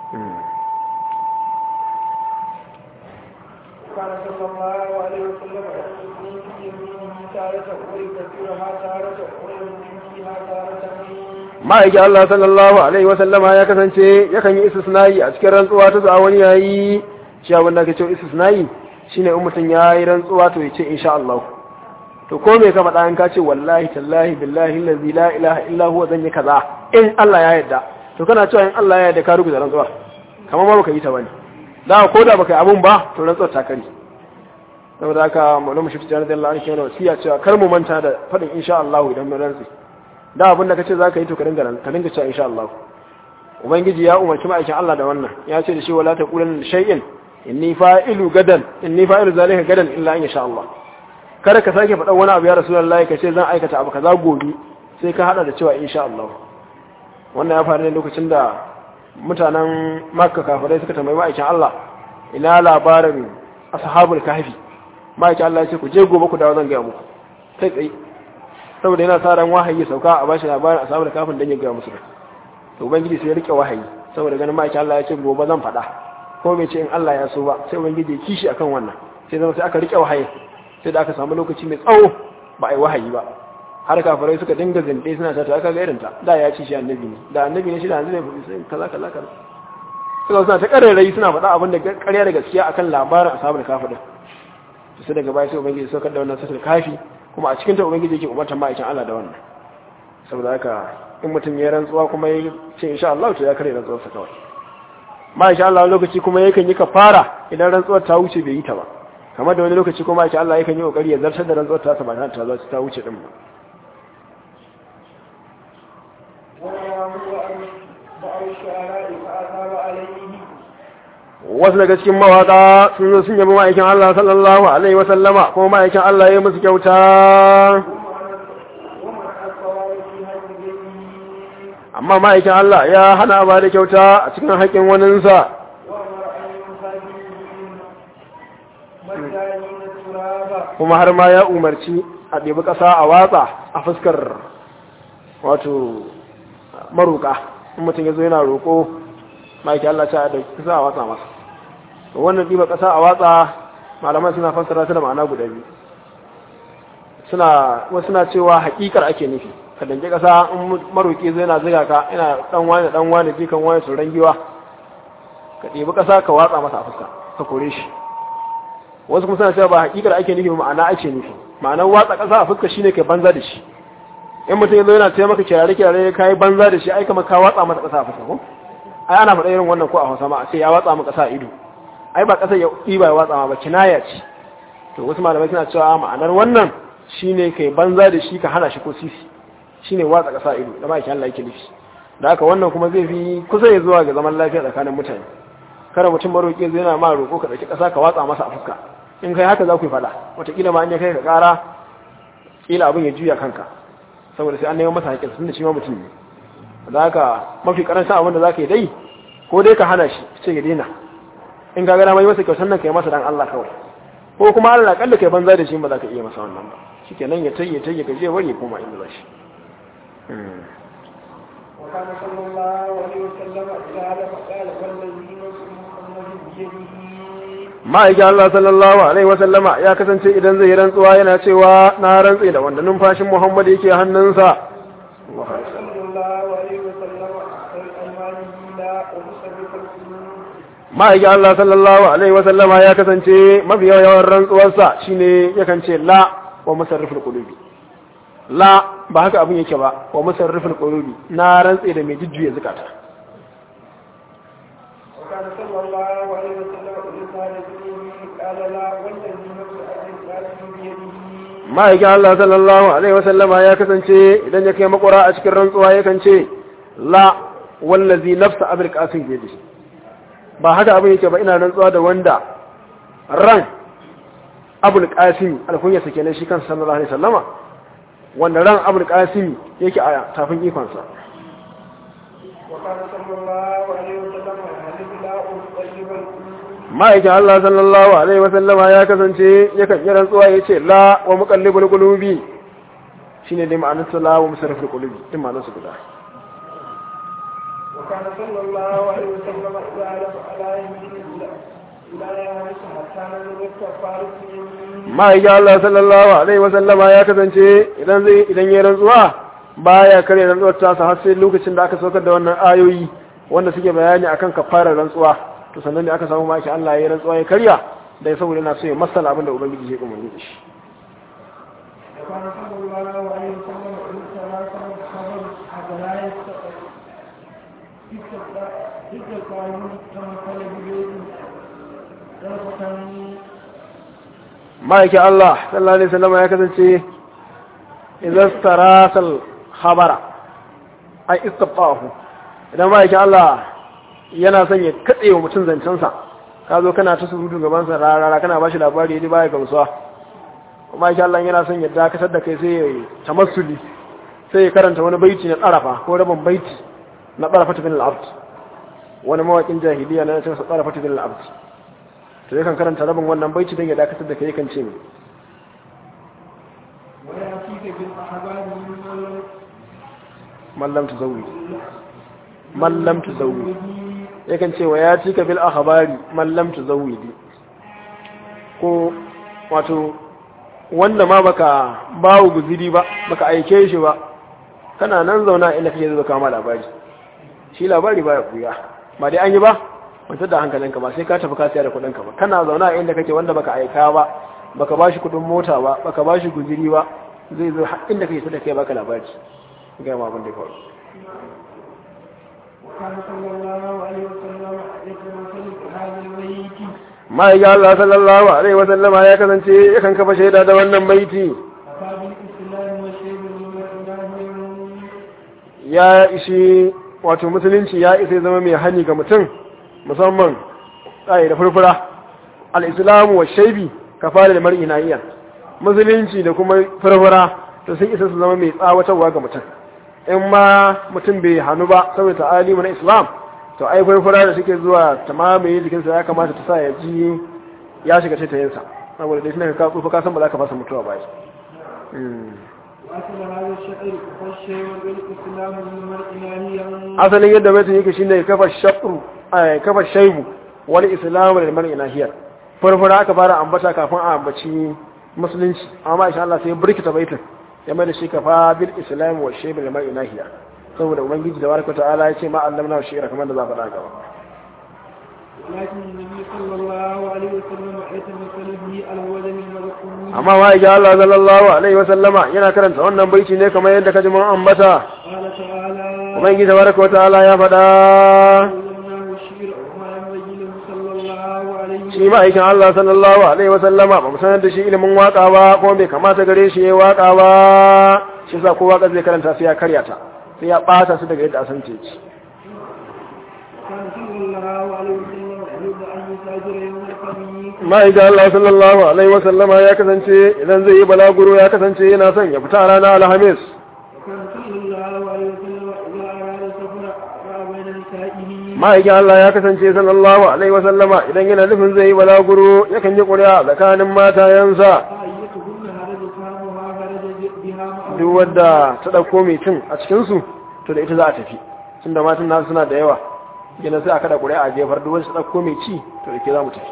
كان صلى الله عليه وسلم يقول يمينه تارة ويكفرها تارة ويمينها تارة ma'aikin Allah sallallahu alaihi wasallama ya kasance yakan yi istisnayi a cikin rantsuwa ta zuwa wani yayi shi abin da ake cewa istisnayi shine in mutum ya yi rantsuwa to ya ce insha Allah to ko me ka faɗa in ka ce wallahi tallahi billahi allazi la ilaha illa huwa zan yi kaza in Allah ya yarda to kana cewa in Allah ya yarda ka rubuta rantsuwa kamar ma baka yi ta bane da ko da baka yi abun ba to rantsuwar ta kare saboda haka maulama shi tijani da Allah an kenan wasiya cewa kar mu manta da faɗin insha Allah idan mun rantsi da abin da kace zaka yi to ka dinga ka dinga cewa insha Allah ubangiji ya umarci ma'aikin Allah da wannan ya ce da shi wala taqulan shay'in inni fa'ilu gadan inni fa'ilu zalika gadan illa in sha Allah kada ka sake faɗa wani abu ya rasulullahi ka ce zan aikata abu kaza gobe sai ka hada da cewa insha Allah wannan ya faru ne lokacin da mutanen Makka kafirai suka tambayi ma'aikin Allah ina labarin ashabul kahfi ma'aikin Allah ya ce ku je gobe ku dawo zan ga muku kai tsaye saboda yana sa ran wahayi sauka a bashi labarin ashabul kahfin dan ya ga musu to ubangiji sai ya rike wahayi saboda ganin ma'aikin Allah ya ce gobe zan faɗa ko bai ce in Allah ya so ba sai ubangiji ya kishi akan wannan sai zama sai aka rike wahayi sai da aka samu lokaci mai tsawo ba a yi wahayi ba har kafirai suka dinga zinde suna ta aka ga irinta da ya ci shi annabi ne da annabi ne shi da annabi ne kaza kaza kaza suka suna ta kararrai suna faɗa abin da ƙarya da gaskiya akan labarin ashabul kafi din sai daga baya sai ubangiji saukar da wannan satul kafi kuma a cikin ta ubangiji yake umartar ma'aikin Allah da wannan saboda haka in mutum ya rantsuwa kuma ya ce insha Allah to ya kare rantsuwarsa kawai ma'aikin Allah wani lokaci kuma yakan yi kafara idan rantsuwar ta wuce bai yi ta ba kamar da wani lokaci kuma ma'aikin Allah yakan yi kokari ya zartar da rantsuwar ta ba ta zo ta wuce din ba wasu daga cikin mawaka sun zo sun yabi ma'aikin Allah sallallahu alaihi wa sallama kuma ma'aikin Allah ya musu kyauta amma ma'aikin Allah ya hana ba da kyauta a cikin haƙƙin waninsa kuma har ma ya umarci a ɗebi ƙasa a watsa a fuskar wato maruƙa in mutum ya zo yana roƙo ma'aikin Allah ta da ƙasa a watsa masa wannan ɗiba ƙasa a watsa malaman suna fassara su da ma'ana guda biyu suna wasu suna cewa haƙiƙar ake nufi ka danke kasa in maroki zai na ziga ka ina dan wani dan wani jikan wani tsoron giwa ka ɗebi kasa ka watsa masa a fuska ka kore shi wasu kuma suna cewa ba hakikar ake nufi ma'ana ake nufi ma'anar watsa kasa a fuska shine kai banza da shi in mutum yazo yana taya maka kirare kirare kai banza da shi ai kamar ka watsa masa kasa a fuska ko ai ana faɗa irin wannan ko a Hausa ma sai ya watsa maka kasa a ido ai ba kasa ya ɗiba ya watsa ma ba kinaya ce to wasu malamai suna cewa ma'anar wannan shine kai banza da shi ka hana shi ko sisi shine watsa ƙasa ido da ma'aikin Allah yake nufi da haka wannan kuma zai fi kusa ya zuwa ga zaman lafiya tsakanin mutane kada mutum maroƙi zai yana ma roƙo ka ɗauki ƙasa ka watsa masa a fuska in kai haka za ku yi faɗa wataƙila ma an ya kai ka ƙara ƙila abin ya juya kanka saboda sai an neman masa haƙƙin tunda shi ma mutum ne da haka mafi ƙarancin abin da za ka yi dai ko dai ka hana shi ce ya daina in ka gana mai masa kyautar nan ka yi masa dan Allah kawai ko kuma Allah kalla kai banza da shi ba za ka iya masa wannan ba shikenan ya tayye tayye ka je wari koma inda za shi وكان صلى الله عليه وسلم قال فقال والذي نفس محمد بيده ma'aikin Allah sallallahu alaihi wasallama ya kasance idan zai rantsuwa yana cewa na rantsi da wanda numfashin Muhammad yake hannunsa صلى الله عليه وسلم أحسن أيمانه لا ومسرف القلوب ma'aikin Allah sallallahu alaihi wasallama ya kasance mafi yawan rantsuwarsa shine yakan ce la wa musarrifin qulubi la ba haka abin yake ba wa musarrifin qulubi na rantsi da mai jujjuya zakata وكان صلى الله عليه وسلم إذا قال به قال لا والذي نفس أبي القاسم بيده ma'aikin Allah sallallahu alaihi wasallama ya kasance idan ya kai makura a cikin rantsuwa yakan ce la wallazi nafsa abul qasim biyadi ba haka abin yake ba ina rantsuwa da wanda ran abul qasim alkunya sake ne shi kan sallallahu alaihi wasallama wanda ran abul qasim yake a tafin ikonsa وكان صلى الله عليه وسلم يحلف لا أطيب القلوب ma'aikin Allah sallallahu alaihi wasallama ya kasance yakan yi rantsuwa ya ce la wa muqallibul qulubi shine dai ma'anar la wa musarriful qulubi din ma'anar su guda وكان صلى الله عليه وسلم إذا علم على يمين لا يعرف حتى نزل الكفارة ma'aikin Allah sallallahu alaihi wasallama ya kasance idan zai idan ya rantsuwa baya kare rantsuwar tasa har sai lokacin da aka saukar da wannan ayoyi wanda suke bayani akan kafarar rantsuwa to sannan ne aka samu ma'aikin Allah ya rantsuwa ya karya da saboda yana so ya masala abin da ubangiji ya umarni da shi وكان صلى الله عليه وسلم إن ثلاثة خبر حتى لا يستطيع يستطيع كما قال بيوت طرفة ma'aikin Allah sallallahu alaihi wasallama ya kasance idan sarasal khabara ai istafahu idan ma'aikin Allah yana son ya katse wa mutum zancensa ka zo kana ta surutu gabansa rarara kana ba shi labari ya baya gamsuwa kuma insha Allah yana son ya dakatar da kai sai ya tamassuli sai ya karanta wani baiti na tsarafa ko rabin baiti na tsarafa bin al-abd wani mawakin jahiliya na cikin tsarafa bin al-abd to yakan karanta rabin wannan baiti don ya dakatar da kai yakan ce ne ويأتيك بالأحباب من mallam tuzawwi mallam tuzawwi yakan ce wa ya cika bil akhbari mallam tuzawwi ko wato wanda ma baka bawo guziri ba baka aike shi ba kana nan zauna inda kake zuwa kama labari shi labari baya kuya ba dai an yi ba wata da hankalinka ba sai ka tafi ka siya da kudinka ba kana zauna inda kake wanda baka aika ba baka bashi kudin mota ba baka bashi guziri ba zai zo har inda kake da kai baka labari ga ma abin da kawai وكان صلى الله عليه وسلم يتمثل في هذا البيت ma'aikin Allah sallallahu Alaihi wasallama ya kasance yakan kafa shaida da wannan baiti أصحاب الإسلام والشيء من ya ishi wato musulunci ya isa ya zama mai hani ga mutum musamman tsaye da furfura al'islamu wa shaibi ka fara da mar'i na iya musulunci da kuma furfura to sun isa su zama mai tsawatarwa ga mutum in ma mutum bai hannu ba saboda ta'alimu na islam to ai furfura da suke zuwa ta mamaye jikinsa ya kamata ta sa ya ji ya shiga taitayinsa saboda dai tunan ka tsufa ka san ba za ka fasa mutuwa ba shi وأصل هذا الشعر والشيء والإسلام من المرء ناهيا asalin yadda baitin yake shine kafa shaqru ay kafa shaybu wal islamu lil mar'i nahiyar farfara aka fara ambata kafin a ambaci musulunci amma insha Allah sai burkita baitin ya mai da shi kafa bil islam wa shaybu lil mar'i nahiyar saboda ubangiji da baraka ta'ala ya ce ma allamna wa shi'ra kamar da za faɗa gaba لكن النبي صلى الله عليه وسلم يتمثل به على وجه المذكور amma ma ya Allah sallallahu alaihi wa sallama yana karanta wannan baiti ne kamar yadda kaji mun ambata قال تعالى ubangiji da baraka ta'ala ya faɗa علمناه الشعر وما ينبغي له صلى الله عليه shi ma'aikin Allah sallallahu Alaihi wasallama ba mu sanar da shi ilimin waka ba kuma bai kamata gare shi ya waka ba shi sa ko waka zai karanta sai ya karya ta sai ya ɓata su daga yadda asan ce ci كان صلى الله عليه وسلم يريد أن يسافر يوم الخميس ma'aikin Allah sallallahu Alaihi wasallama ya kasance idan zai yi balaguro ya kasance yana son ya fita ranar alhamis وكان صلى الله عليه وسلم إذا أراد السفر رأى بين نسائه ma'aikin Allah ya kasance sallallahu Alaihi wasallama idan yana nufin zai yi balaguro yakan yi ƙuri'a tsakanin matayensa أيتهن هرج فهمها هرج بها معه duk wadda ta ɗauko mai cin a cikinsu to da ita za a tafi tun da matan nasu suna da yawa gina sai a kada ƙuri'a a jefar duk wadda ta ɗauko mai ci to da ke za mu tafi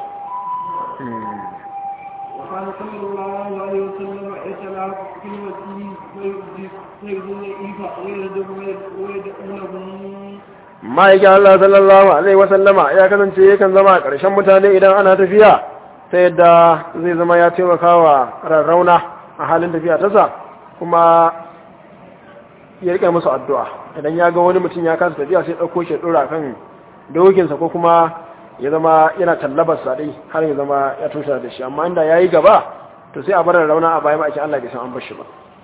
وكان صلى الله عليه وسلم يتلاعب في المسجد ويجزي الإيفاء ويردب ويدعونهم ma'aikin Allah sallallahu alaihi wasallama ya kasance yakan zama a ƙarshen mutane idan ana tafiya ta yadda zai zama ya taimaka wa rarrauna a halin tafiya tasa kuma ya riƙe musu addu'a idan ya ga wani mutum ya kasa tafiya sai ɗauko shi ya ɗora kan dokinsa ko kuma ya zama yana tallabar sa dai har ya zama ya tushe da shi amma inda ya yi gaba to sai a bar rarrauna a bayan ma'aikin Allah bai san an bar shi ba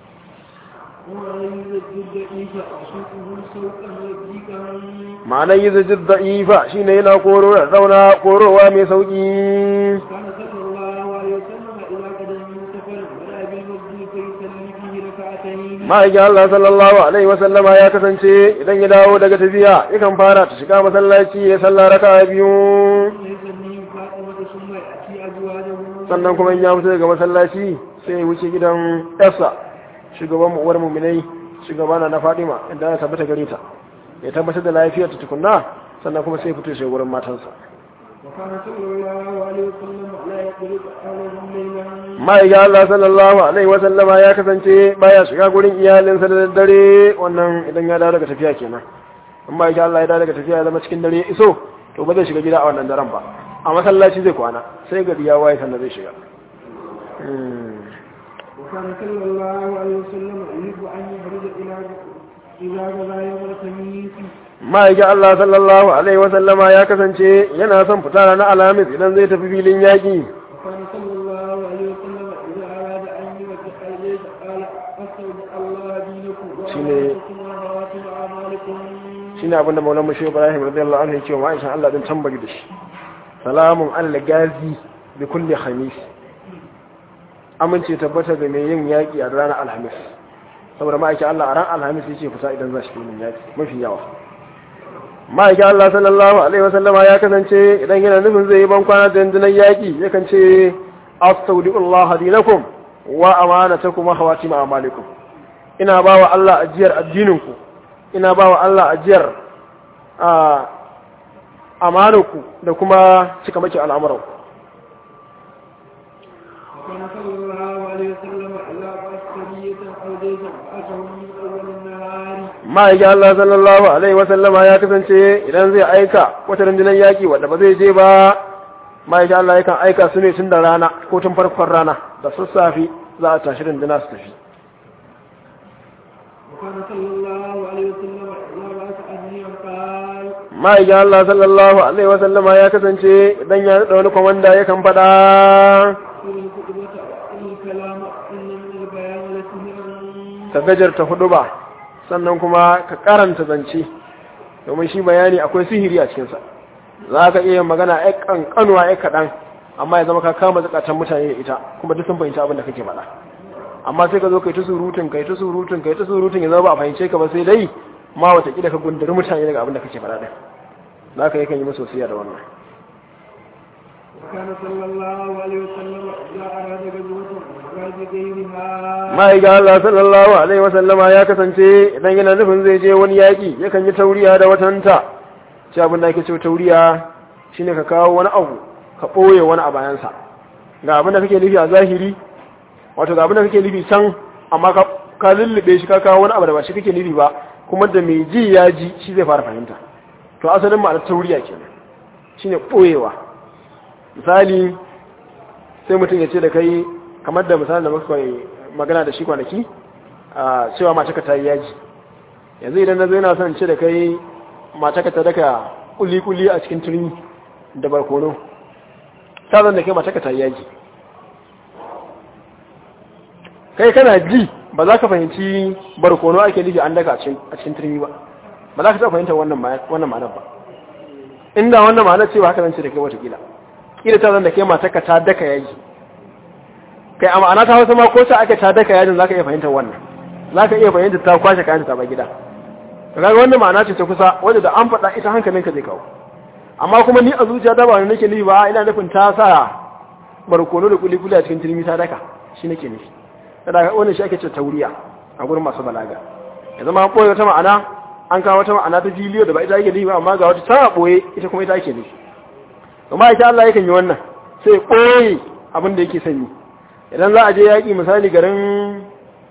ويجزي الإيفاء وسوقه سوقا رقيقا ma'anar yi zajid da'ifa shi ne yana koro rarrauna korowa mai sauƙi كان صلى الله عليه وسلم إذا قدم من سفر ولا بالمسجد فيصلي فيه ركعتين ma'aikin Allah sallallahu Alaihi wasallama ya kasance idan ya dawo daga tafiya yakan fara ta shiga masallaci ya salla raka biyu يصلي فاطمة ثم يأتي أزواجه sannan kuma in ya fito daga masallaci sai ya wuce gidan yarsa shugaban uwar muminai shugabana na Fadima inda ya tabbata gare ta ya tabbatar da lafiyar ta tukunna sannan kuma sai fito shi wurin matansa وكان صلى الله عليه وسلم لا يقلق أهله ليلا ma'aikin Allah sallallahu alaihi wa sallama ya kasance baya shiga gurin iyalinsa da daddare wannan idan ya dawo daga tafiya kenan in ma'aikin Allah ya dawo daga tafiya ya zama cikin dare ya iso to ba zai shiga gida a wannan daren ba a masallaci zai kwana sai gari ya waye sannan zai shiga Hmm. وكان صلى الله عليه وسلم يحب أن يخرج إلى إذا غزا يوم الخميس ma'aikin Allah sallallahu alaihi wa sallama ya kasance yana son fita ranar alhamis idan zai tafi filin yaƙi وكان صلى الله عليه وسلم إذا أراد أن يوجه الجيش قال أستودع الله دينكم شنو- وأمانتكم وخواتم أعمالكم shine abin da Maulana Shehu Ibrahim radiyallahu anhu yake wa Aisha Allah din tambari da shi salamun alal gazi bi kulli khamis amince tabbata ga mai yin yaki a ranar alhamis saboda ma'aikin Allah a ran alhamis yake fita idan za shi filin yaki mafi yawa ma'aikin Allah sallallahu alaihi wasallama ya kasance idan yana nufin zai yi ban kwana da dandunan yaki yakan ce astaudiullah dinakum wa amanatakum wa khawatim a'malikum ina bawa Allah ajiyar addininku ina ba wa Allah ajiyar a amanarku da kuma cika maki al'amuranku. وكان صلى الله عليه وسلم إذا بعث سرية أو جيشا بعثه من أول النهار Ma'aikin Allah sallallahu Alaihi wasallama ya kasance idan zai aika wata rundunar yaƙi wadda ba zai je ba, ma'aikin Allah yakan aika su ne tun da rana ko tun farkon rana da sassafe za a tashi runduna su tafi. وكان صلى الله عليه وسلم إذا بعث أهليا قال Ma'aikin Allah sallallahu Alaihi wasallama ya kasance idan ya naɗa wani kwamanda yakan faɗa إن الخطبة وإن الكلام إن من البيان لسهرا ka gajarta hudu ba sannan kuma ka karanta zance domin shi bayani akwai sihiri a cikinsa za ka iya magana ya kankanuwa ya kaɗan amma ya zama ka kama zakatan mutane da ita kuma duk sun fahimci abin da kake faɗa amma sai ka zo kai ta surutun kai ta surutun kai ta surutun ya zama ba a fahimce ka ba sai dai ma watakila ka gundari mutane daga abin da kake faɗa ɗin za ka yakan yi musu wasiya da wannan وكان صلى الله عليه وسلم إذا أراد غزوة غزو غيرها ma'aiga Allah sallallahu alaihi wasallama ya kasance idan yana nufin zai je wani yaƙi yakan yi tauriya da watanta shi abin da ake ce tauriya shine ka kawo wani abu ka ɓoye wani a bayansa ga abin da kake nufi a zahiri wato ga abin da kake nufi can amma ka ka lullube shi ka kawo wani abu da ba shi kake nufi ba kuma da mai ji ya ji shi zai fara fahimta to asalin ma'anar tauriya kenan shine ɓoyewa misali sai mutum ya ce da kai kamar da misali da muka yi magana da shi kwanaki a cewa mataka ta yi yaji yanzu idan na zo yana son ce da kai mataka ta daka kuli-kuli a cikin turmi da barkono ta zan da kai mataka ta yi yaji kai kana ji ba za ka fahimci barkono ake nufi an daka a cikin turmi ba ba za ka taɓa fahimtar wannan ma'anar ba inda wannan ma'anar cewa haka zan ce da kai watakila kila ta zan da kai mataka ta daka yaji kai a ma'ana ta hausa ma ko ta aka ta daka yajin zaka iya fahimtar wannan zaka iya fahimtar ta kwashe kayan ta ba gida to kaga wannan ma'ana ce ta kusa wanda da an faɗa ita hankalinka zai kawo amma kuma ni a zuciya ta ba ni nake nufi ba ina nufin ta sa barkono da kuli kuli a cikin turmi ta daka shi nake nufi kada wannan shi ake ce tauriya a gurin masu balaga ya zama an ɓoye wata ma'ana an kawo wata ma'ana ta filiyo da ba ita ake nufi ba amma ga wata ta ɓoye ita kuma ita ake nufi amma ita Allah yakan yi wannan sai ɓoye abin da yake sanyi idan za a je yaƙi misali garin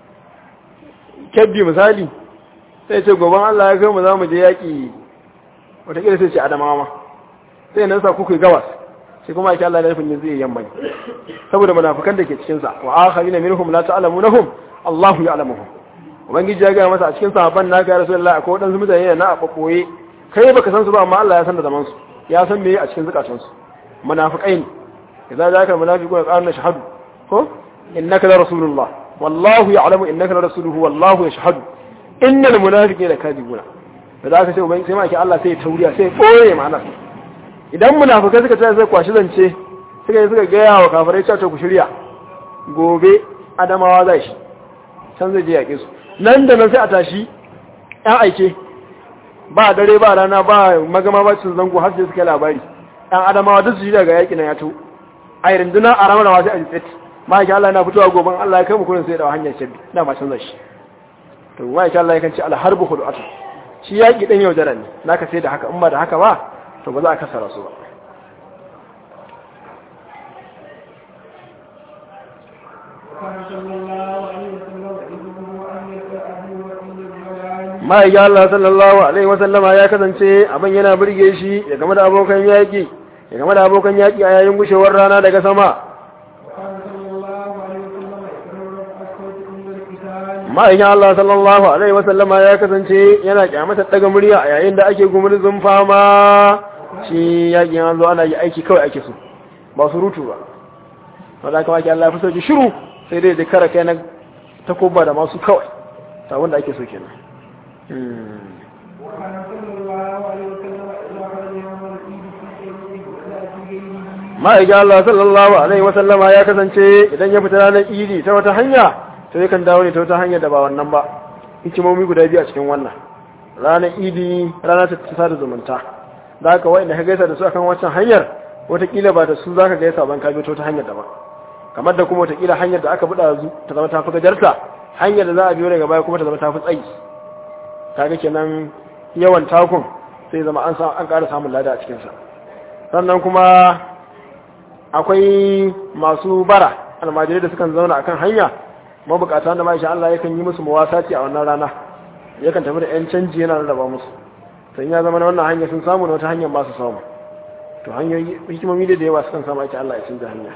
kebbi misali sai ce goban Allah ya kai mu za mu je yaƙi wataƙila sai ce adamawa ma sai nan sa kuku gawas sai kuma ake Allah ya nufin zai yamma ne saboda munafukan da ke cikinsa wa akharina minhum la ta'lamunahum Allahu ya'lamuhum ubangiji ya ga masa a cikin sahabban na ga rasulullahi akwai wadansu mutane na a babboye kai baka san su ba amma Allah ya san da zaman su ya san me a cikin zakatun su munafikai ne idza zaka munafiquna qalu shahadu ko innaka la rasulullah wallahu ya'lamu innaka la rasuluhu wallahu yashhadu innal munafiqina lakadibuna da za ka ce ubangi sai ma ke Allah sai ya tauriya sai ya boye ma'ana idan munafikai suka tsaya sai kwashi zance suka yi suka gaya wa kafirai cewa ku shirya gobe adamawa zai shi can zai je yaƙe su nan da nan sai a tashi ƴan aike ba dare ba rana ba magama ba cin zango har sai suka labari ɗan adamawa duk su ji daga yaƙi na ya to a yi rinduna a ramar sai a ji tsit ma'aikin Allah yana fitowa goben Allah ya kai mu kurin sai da hanyar shabbi da ma canza shi to ma'aikin Allah ya kan ce alharbu hudu'atu shi yaƙi ɗan yaudara ne naka sai da haka in ba da haka ba to ba za a kasara su ba وكان صلى الله عليه وسلم يدعو أن يسأله وإن الجلال ma'aikin Allah sallallahu alaihi wasallama ya kasance abin yana burge shi ya game da abokan yaƙi ya game da abokan yaƙi a yayin gushewar rana daga sama وكان صلى الله عليه وسلم يكرر الصوت عند القتال ma'aikin Allah sallallahu alaihi wasallama ya kasance yana kyamata daga murya a yayin da ake gumurzun fama shi yaƙin an zo ana yi aiki kawai ake so ba su rutu ba wadda kama ke Allah ya fi sauki shiru sai dai da kara kai na takoba da masu kawai ta wanda ake so kenan وكان صلى الله عليه وسلم إذا خرج يوم العيد في طريقه ولا في غيره ma'aikin Allah sallallahu alaihi wasallama ya kasance idan ya fita ranar idi ta wata hanya to yakan dawo ne ta wata hanya da ba wannan ba hikimomi guda biyu a cikin wannan ranar idi rana ta ta da zumunta da haka wa'inda ka gaisa da su akan wancan hanyar watakila ba da su za ka gaisa ban ka biyo ta wata hanyar daban kamar da kuma watakila hanyar da aka buɗa zu ta zama ta fi gajarta hanyar da za a biyo daga baya kuma ta zama ta fi tsayi kaga kenan yawan takun sai zama an sa an ƙara samun lada a cikinsa sannan kuma akwai masu bara almajirai da sukan zauna akan hanya mabukata da ma'aisha Allah yakan yi musu mawasati a wannan rana yakan tafi da yan canji yana rarraba musu sai ya zama na wannan hanya sun samu na wata hanyar ba su samu to hanyoyi hikimomi da yawa sukan samu ake Allah ya canza hanya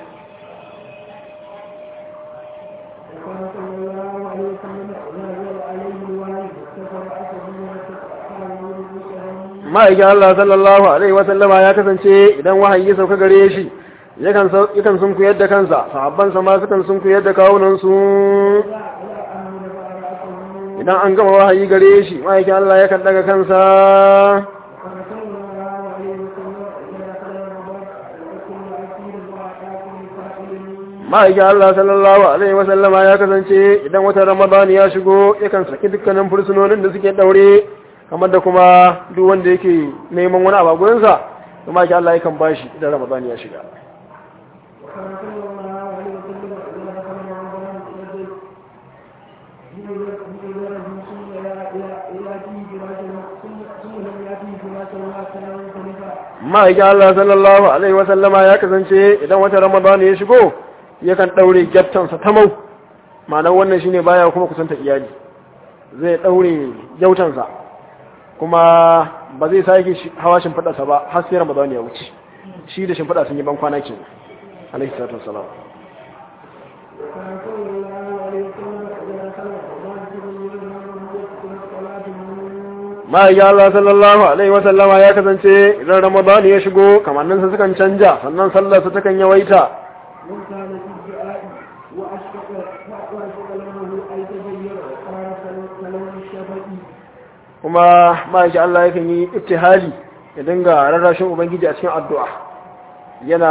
وكان صلى الله عليه وسلم إذا نزل عليه الوحي استفر أسده وتأخر نور الرسل ma'aikin Allah sallallahu alaihi wa sallama ya kasance idan wahayi ya sauka gare shi yakan sau- yakan sun kuyar da kansa sahabban sa ma sukan sun kuyar da kawunan su لا لا أن رفع رأسه idan an gama wahayi gare shi ma'aikin Allah yakan daga kansa وكان صلى الله عليه وسلم إذا دخل رمضان وكل أكيد وأعطاكم لسائل ma'aikin Allah sallallahu alaihi wa sallama ya kasance idan watan Ramadan ya shigo yakan saki dukkanin fursunonin da suke daure kamar da kuma duk wanda yake neman wani abu a gurinsa to ma'aikin Allah yakan bashi idan Ramadan ya shiga وكان صلى الله عليه وسلم إذا دخل رمضان يجد بإذنه ثم يأتي فراشا ثم ثم لم يأتي فراشا وكان منفردا ma'aikin Allah sallallahu alaihi wa sallama ya kasance idan watan Ramadan ya shigo yakan daure gyaftansa ta mau ma'anar wannan shine baya kuma kusanta iyali zai daure gyautansa kuma ba zai sake shi- hawa shimfiɗarsa ba har sai Ramadan ya wuce shi da shimfiɗa sun yi ban kwana kenan alaihi salatu wassalam وكان صلى الله عليه وسلم إذا دخل رمضان تبين له يدخل الصلاة من ma'aikin Allah sallallahu alaihi wa sallama ya kasance idan Ramadan ya shigo kamanninsa sukan canja sannan sallarsa takan yawaita وكان في الدعاء وأشفق وأشفق له أن يتغير وقال كلام الشفق kuma ma'aikin Allah yakan yi ittihali ya dinga rarrashin ubangiji a cikin addu'a yana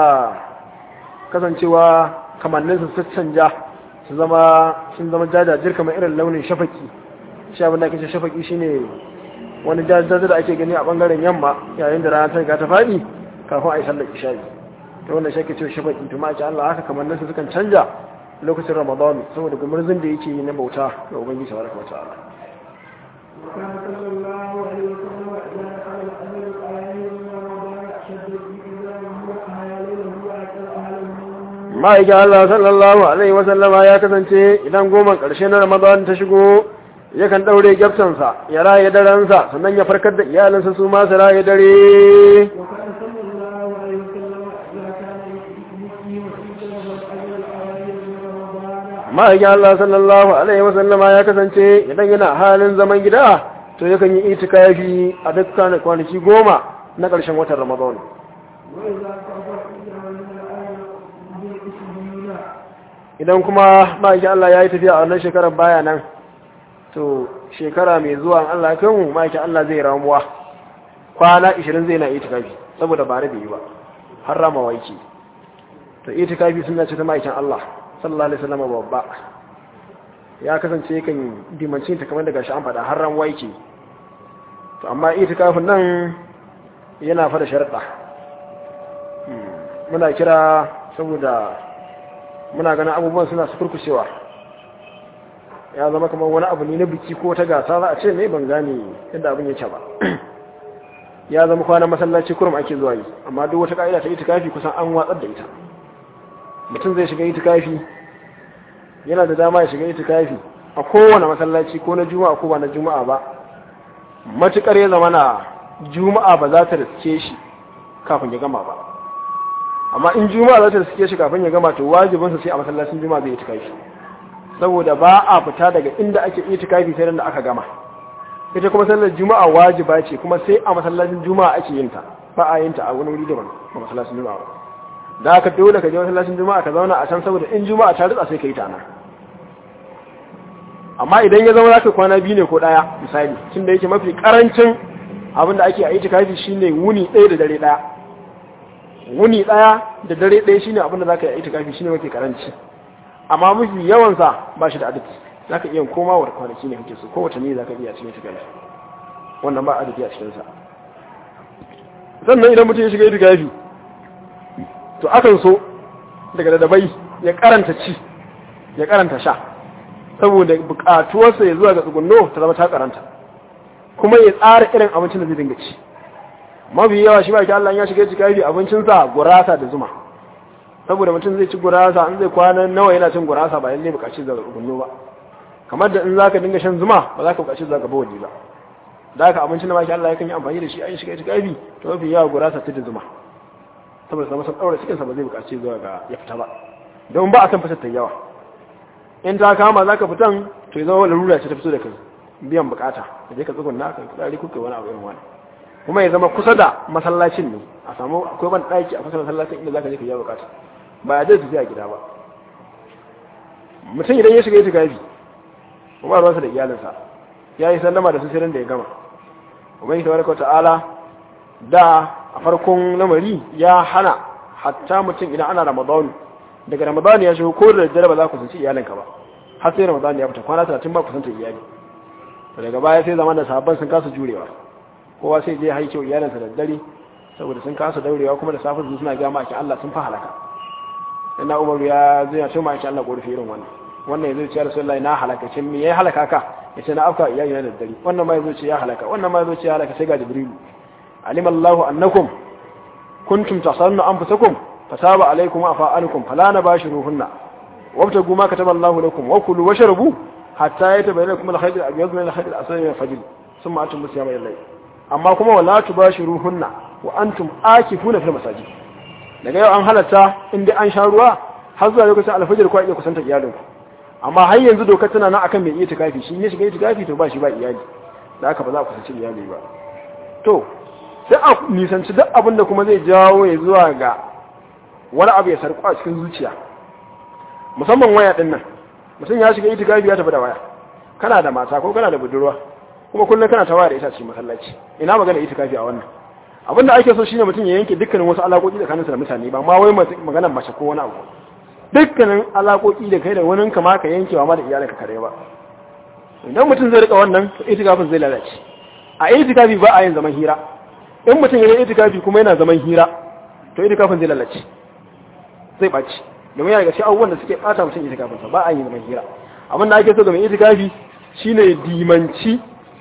kasancewa kamanninsa su canja su zama sun zama jajajir kamar irin launin shafaki shi abin da ake ce shafaki shine wani jajajar da ake gani a bangaren yamma yayin da rana ta riga ta faɗi kafin a yi sallar isha'i ta wanda shi ake ce shafaki to ma'aikin Allah haka kamanninsa sukan canja lokacin ramadan saboda gumurzin da yake yi na bauta ga ubangiji tabaraka wa ta'ala وكان صلى الله عليه وسلم إذا دخل الأجل الأيام من رمضان أشد بإذانه وأحيا ليله وأكل أهله ma'aikin Allah sallallahu Alaihi wasallama ya kasance idan goma ƙarshe na Ramadan ta shigo yakan ɗaure gyaftansa ya raye darensa sannan ya farkar da iyalinsa su ma su raye dare وكان صلى الله عليه وسلم إذا كان يقيم في سنة الأجل الأيام من رمضان ma'aikin Allah sallallahu Alaihi wasallama ya kasance idan yana halin zaman gida to yakan yi itikafi a dukkan kwanaki goma na ƙarshen watan Ramadan وإذا كفر إذا من الأيام بالإسلامين idan kuma ma'aikin Allah ya yi tafiya a wannan shekarar baya nan to shekara mai zuwa in Allah ya kai mu ma'aikin Allah zai ramuwa kwana 20 zai na itikafi saboda bare bai yi ba har ramawa yake to itikafi suna ce ta ma'aikin Allah sallallahu alaihi wasallam babba ya kasance kan dimancin ta kamar daga shi an faɗa har ramuwa yake to amma itikafin nan yana fada sharaɗa muna kira saboda muna ganin abubuwan suna su kurkushewa ya zama kamar wani abu ne na biki ko ta gasa za a ce ne ban gane yadda abin yake ba ya zama kwanan masallaci kurum ake zuwa yi amma duk wata ka'ida ta itikafi kusan an watsar da ita mutum zai shiga itikafi yana da dama ya shiga itikafi a kowane masallaci ko na juma'a ko ba na juma'a ba matukar ya zama na juma'a ba za ta riske shi kafin ya gama ba amma in juma'a za ta riske shi kafin ya gama to wajibinsa sai a masallacin juma'a zai itikafi saboda ba a fita daga inda ake itikafi sai da aka gama ita kuma sallar juma'a wajiba ce kuma sai a masallacin juma'a ake yin ta ba a yin ta a wani wuri daban ba masallacin juma'a ba da aka dole ka je masallacin juma'a ka zauna a can saboda in juma'a ta rutsa sai ka yi ta nan amma idan ya zama zaka kwana biyu ne ko daya misali tunda yake mafi karancin abin da ake a itikafi shine wuni ɗaya da dare ɗaya wuni ɗaya da dare ɗaya shine abin da zaka yi a itikafi shine mafi karanci amma mafi yawan sa ba shi da adadi zaka iya koma wa kwanaki ne kake so ko watanni zaka iya cikin itikafi wannan ba adadi a cikin sa sannan idan mutum ya shiga itikafi to akan so daga dadabai ya karanta ci ya karanta sha saboda bukatuwarsa ya zuwa ga tsugunno ta zama ta karanta kuma ya tsara irin abincin da zai dinga ci mafi yawa shi ba ki Allah ya shiga cikafi abincinsa gurasa da zuma saboda mutum zai ci gurasa in zai kwana nawa yana cin gurasa ba lalle bukaci zuwa ga tsugunno ba kamar da in zaka dinga shan zuma ba za ka bukaci zuwa ga bawali ba da haka abincin da ma Allah ya kan yi amfani da shi a shiga cikafi to mafi yawa gurasa ta da zuma saboda sama sun daura cikinsa ba zai bukaci zuwa ga ya fita ba don ba a san fasar ta yawa in ta kama za ka fitan to ya zama larura ce ta fito da kai biyan bukata da je ka tsugun na kai kudari kuka wani abu irin wani kuma ya zama kusa da masallacin ne a samu akwai ban ɗaki a kusa da masallacin inda za ka je ka yi bukata ba ya zai tafi a gida ba mutum idan ya shiga ya shiga yabi kuma ruwansa da iyalinsa ya yi sallama da su sirrin da ya gama ubangiji tabaraka ta'ala da a farkon lamari ya hana hatta mutum idan ana ramadanu daga ramadan ya shigo ko da daddare ba za ku sanci iyalinka ba har sai ramadan ya fita kwana 30 ba ku santa iyali daga baya sai zaman da sahabban sun kasa jurewa kowa sai je haike iyalinsa da daddare saboda sun kasa daurewa kuma da safe su suna ga maki Allah sun fa halaka ina Umar ya zai ya tuma maki Allah korafi irin wannan wannan yazo ce Rasulullahi na halaka cin me yayi halaka ka yace na afka iyali na da daddare wannan ma yazo ce ya halaka wannan ma yazo ce ya halaka sai ga Jibril alim Allahu annakum kuntum tasallu anfusakum فتاب عليكم وعفى فلا نباشروهن وابتغوا ما كتب الله لكم وكلوا واشربوا حتى يتبين لكم الخيط الابيض من الخيط الاسود من الفجر ثم اتموا الصيام الى الليل amma kuma wala tubashiruhunna wa antum akifuna fil masajid daga yau an halatta inda an sha ruwa har zuwa lokacin alfajir ko iya kusanta iyalinku amma har yanzu dokar tana nan akan mai iya tikafi shi ne shiga tikafi to ba shi ba iyali da haka ba za ku kusanci iyali ba to sai a nisanci duk abin da kuma zai jawo ya zuwa ga wani abu ya sarku a cikin zuciya musamman waya din nan mutum ya shiga itikafi ya tafi da waya kana da mata ko kana da budurwa kuma kullum kana ta waya da ita cikin masallaci ina magana itikafi a wannan abinda ake so shine mutum ya yanke dukkanin wasu alaƙoƙi tsakaninsa da mutane ba ma wai maganar mace ko wani abu dukkanin alaƙoƙi da kai da wani kama ka yanke wa ma da iyalinka kare ba idan mutum zai rika wannan to itikafin zai lalace a itikafi ba a yin zaman hira in mutum ya yi itikafi kuma yana zaman hira to itikafin zai lalace zai ɓaci domin yana gaske abubuwan da suke ɓata mutum itikafinsa ba a yi zaman hira abin da ake so ga mai itikafi shine dimanci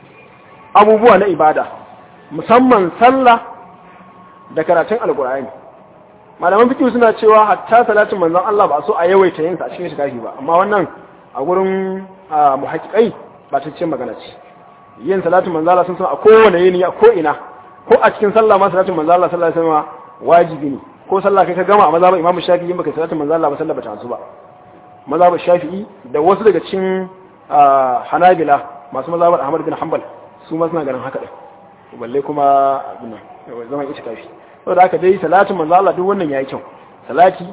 abubuwa na ibada musamman sallah da karatun alkur'ani malaman fiqh suna cewa hatta salatin manzon Allah ba so a yawaita yin sa a cikin itikafi ba amma wannan a gurin muhaqqiqai ba ta ce magana ce yin salatin manzon Allah sun san a kowane yini a ko ina ko a cikin sallah ma salatin manzon Allah sallallahu alaihi wasallam wajibi ne ko sallah kai ka gama a mazhabin Imam Shafi'i in baka salatin manzon Allah ba sallah ba ta su ba mazhabin Shafi'i da wasu daga cikin Hanabila masu mazhabin Ahmad bin Hanbal su ma suna ganin haka din balle kuma abin zaman itikafi saboda haka dai salatin manzo Allah duk wannan yayi kyau salati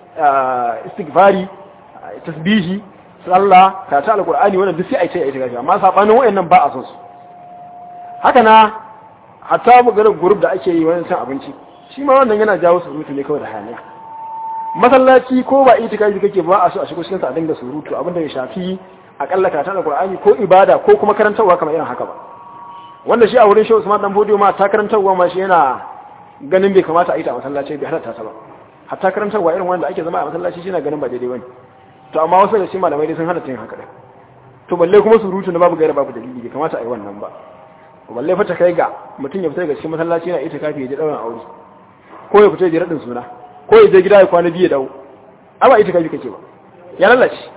istighfari tasbihi sallah karatu alqur'ani wannan duk sai ai ta itikafi amma sabanin wayannan ba a son su haka na hatta maganar group da ake yi wannan cin abinci shi ma wannan yana jawo surutu ne kawai da haniya masallaci ko ba itikafi kake ba a so a shigo cikin sa a dinga surutu abinda ya shafi akalla karatu alqur'ani ko ibada ko kuma karantarwa kamar irin haka ba wanda shi a wurin shehu Usman dan Bodiyo ma ta karantarwa ma shi yana ganin bai kamata a yi ta a masallaci bai halatta ta ba hatta karantarwa irin wanda ake zama a masallaci shi na ganin ba daidai bane to amma wasu da shi malamai dai sun halatta yin haka din to balle kuma surutu na babu gaira babu dalili bai kamata a yi wannan ba balle fa ta kai ga mutum ya fita daga cikin masallaci yana ita kafi ya je dauran aure ko ya fita ya je radin suna ko ya je gida ya kwana biyu ya dawo a ba ita kafi kake ba ya lalace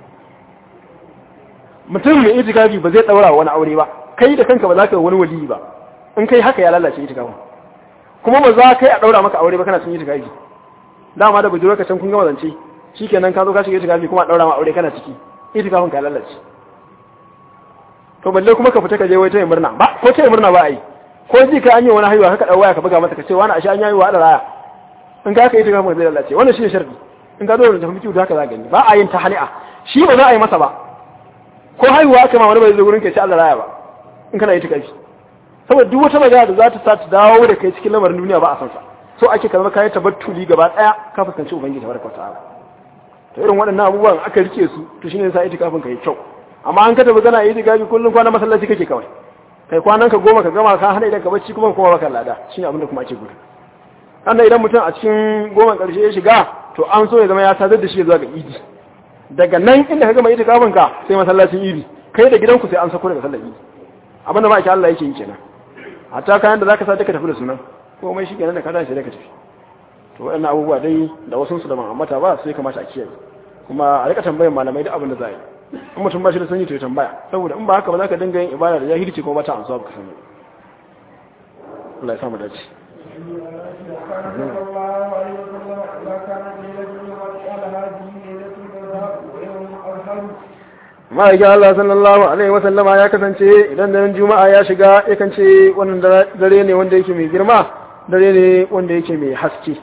mutum mai ita kafi ba zai daura wani aure ba kai da kanka ba za ka yi wani wali ba in kai haka ya lalace ita kafin kuma ba za kai a daura maka aure ba kana cin ita kafi dama da bujuro ka can kun gama zance shikenan ka zo ka shiga ita kafi kuma a daura ma aure kana ciki ita kafin ka lalace to balle kuma ka fita ka je wai tayi murna ba ko tayi murna ba ai ko ji ka an yi wani haihuwa haka dan waya ka buga mata ka ce wani ashe an yi haihuwa da raya in ka kai ta kafin zai lalace wannan shine sharadi in ka zo da tafi kiwo haka za gani ba a yin tahani'a shi ba za a yi masa ba ko haihuwa aka ma wani bai zo gurin ka ce Allah raya ba in kana yi ta kafi saboda duk wata magana da za ta sa ta dawo da kai cikin lamarin duniya ba a san sa so ake kalmar kayan tabattuli gaba daya ka fuskanci ubangiji tabaraka ta'ala to irin waɗannan abubuwan aka rike su to shine yasa itikafin ka yi kyau amma an ka tafi kana yi gabi kullum kwana masallaci kake kawai kai kwanan ka goma ka gama ka hana idan ka bacci kuma kuma baka lada shine abin da kuma ake gudu sannan idan mutum a cikin goma karshe ya shiga to an so ya zama ya sadar da shi zuwa ga idi daga nan inda ka gama yi kafin ka sai masallacin idi kai da gidanku sai an sako daga sallar idi abin da ma ake Allah yake yi kenan hatta kayan da zaka sa duka tafi da sunan komai shi kenan da ka tashi sai ka tafi to waɗannan abubuwa dai da wasu su da ban ambata ba sai kamata a kiyaye kuma a rika tambayar malamai da abin da za a yi in mutum ba shi da sanyi to ya tambaya saboda in ba haka ba za ka dinga yin ibada da jahilci ko ba ta ansuwa ba ka sani Allah ya samu dace ma'aikin Allah sallallahu alaihi wasallama ya kasance idan da juma'a ya shiga yakan ce wannan dare ne wanda yake mai girma dare ne wanda yake mai haske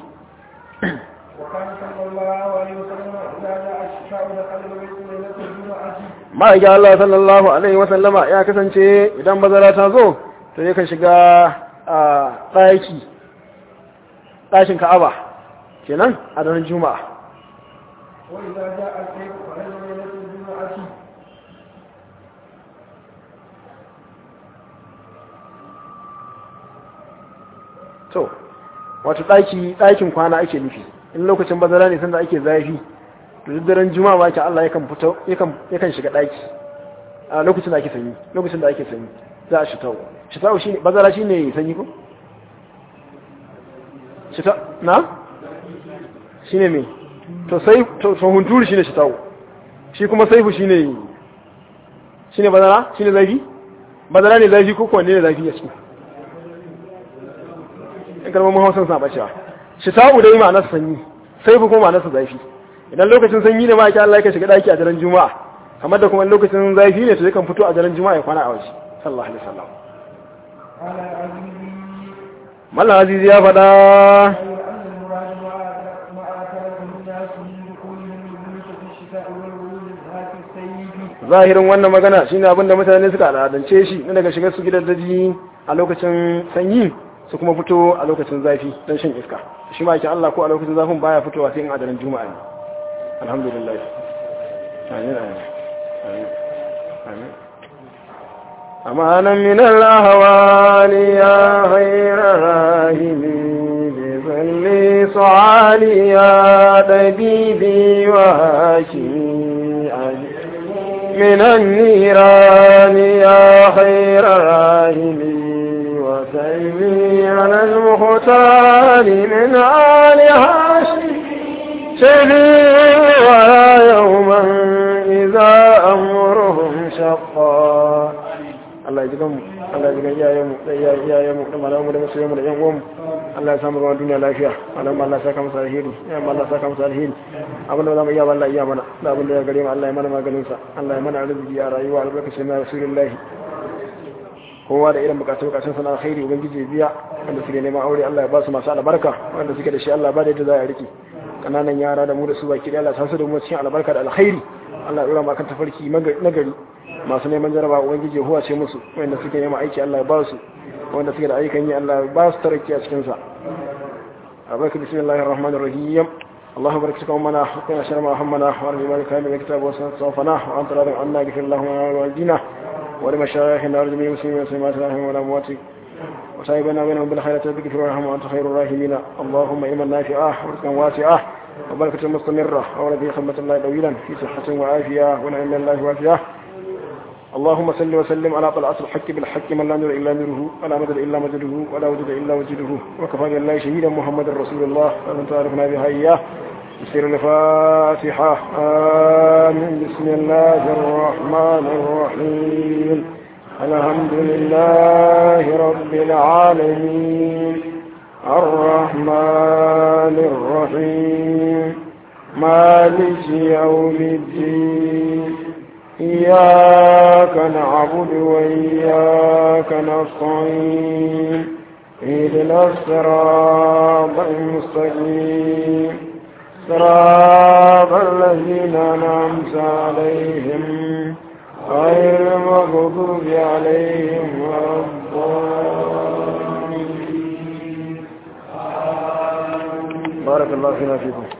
ma'aikin Allah sallallahu Alaihi wasallama ya kasance idan bazara ta zo to yakan shiga a ɗaki ɗakin ka'aba kenan a daren juma'a to wato ɗaki ɗakin kwana ake nufi in lokacin bazara ne sanda ake zafi to duk daren juma'a ma ke Allah yakan fito yakan yakan shiga daki a lokacin da ake sanyi lokacin da ake sanyi za a shitau shitau shine bazara shine sanyi ko shitau na shine me to sai to hunturu shine shitau shi kuma saifu shine shine bazara shine zafi bazara ne zafi ko kwanne ne zafi a ciki in kalmomin hausa suna bacewa shitau dai ma nasa sanyi saifu kuma ma nasa zafi idan lokacin sanyi ne ma yake Allah yake shiga daki a daren juma'a kamar da kuma lokacin zafi ne to yakan fito a daren juma'a ya kwana a waje sallallahu alaihi wasallam mallan azizi ya faɗa zahirin wannan magana shine abin da mutane suka al'adance shi na daga shigar su gidan daji a lokacin sanyi su kuma fito a lokacin zafi don shan iska shi ma yake Allah ko a lokacin zafin baya fitowa sai in a daren juma'a ne alhamdulillah amin amin amin أمانا من الأهوال يا غير راهمي بظل صعالي يا طبيبي وهاشمي من النيران يا خير راهمي وسيمي على المختار من آل هاشم شفي ولا يوما إذا أمرهم شقا Allah ya ji ganmu Allah ya ji gan iyayenmu da iyayenmu da malamu da masoyanmu da yan uwanmu Allah ya samu ruwan duniya lafiya malamu Allah ya saka musu alheri ya Allah ya saka musu alheri abin da zamu iya ba Allah iya mana da abin da ya gare mu Allah ya mana maganin sa Allah ya mana arziki a rayuwa albarkacin na rasulullahi kowa da irin bukatun bukatun sana alkhairi ubangiji biya wanda suke neman aure Allah ya ba su masu albarka wanda suke da shi Allah ba da yadda za a rike kananan yara da mu da su baki da Allah ta su da mu cikin albarka da alkhairi Allah ya dora mu akan tafarki nagari masu neman jaraba ubangiji ya huwace musu wanda suke neman aiki Allah ya ba su wanda suke da ayyukan yi Allah ya ba su taraki a cikin sa abarka bismillahir rahmanir rahim اللهم بارك لكم منا وقنا شر ما همنا وارض مالك من الكتاب وصفنا وانت راض عنا اغفر اللهم لنا ولوالدينا ولمشايخنا ورجميع المسلمين والمسلمات رحمهم والاموات وسايبنا بينهم بالخيرات بك ورحمة وانت خير الراحمين اللهم علما نافعا ورزقا واسعا وبركة مستمرة ورضي خدمة الله طويلا في صحة وعافية ونعم الله وافية اللهم صل وسلم على طلعة الحق بالحق من لا نور إلا نوره ولا مدد إلا مدده ولا وجد إلا وجده وكفى بالله شهيدا محمد رسول الله ومن تعرفنا بها إياه بسر الفاتحة آمين بسم الله الرحمن الرحيم الحمد لله رب العالمين الرحمن الرحيم مالك يوم الدين إياك نعبد وإياك نستعين اهدنا الصراط المستقيم صراط الذين أنعمت عليهم غير المغضوب عليهم ولا الضالين بارك الله فينا فيكم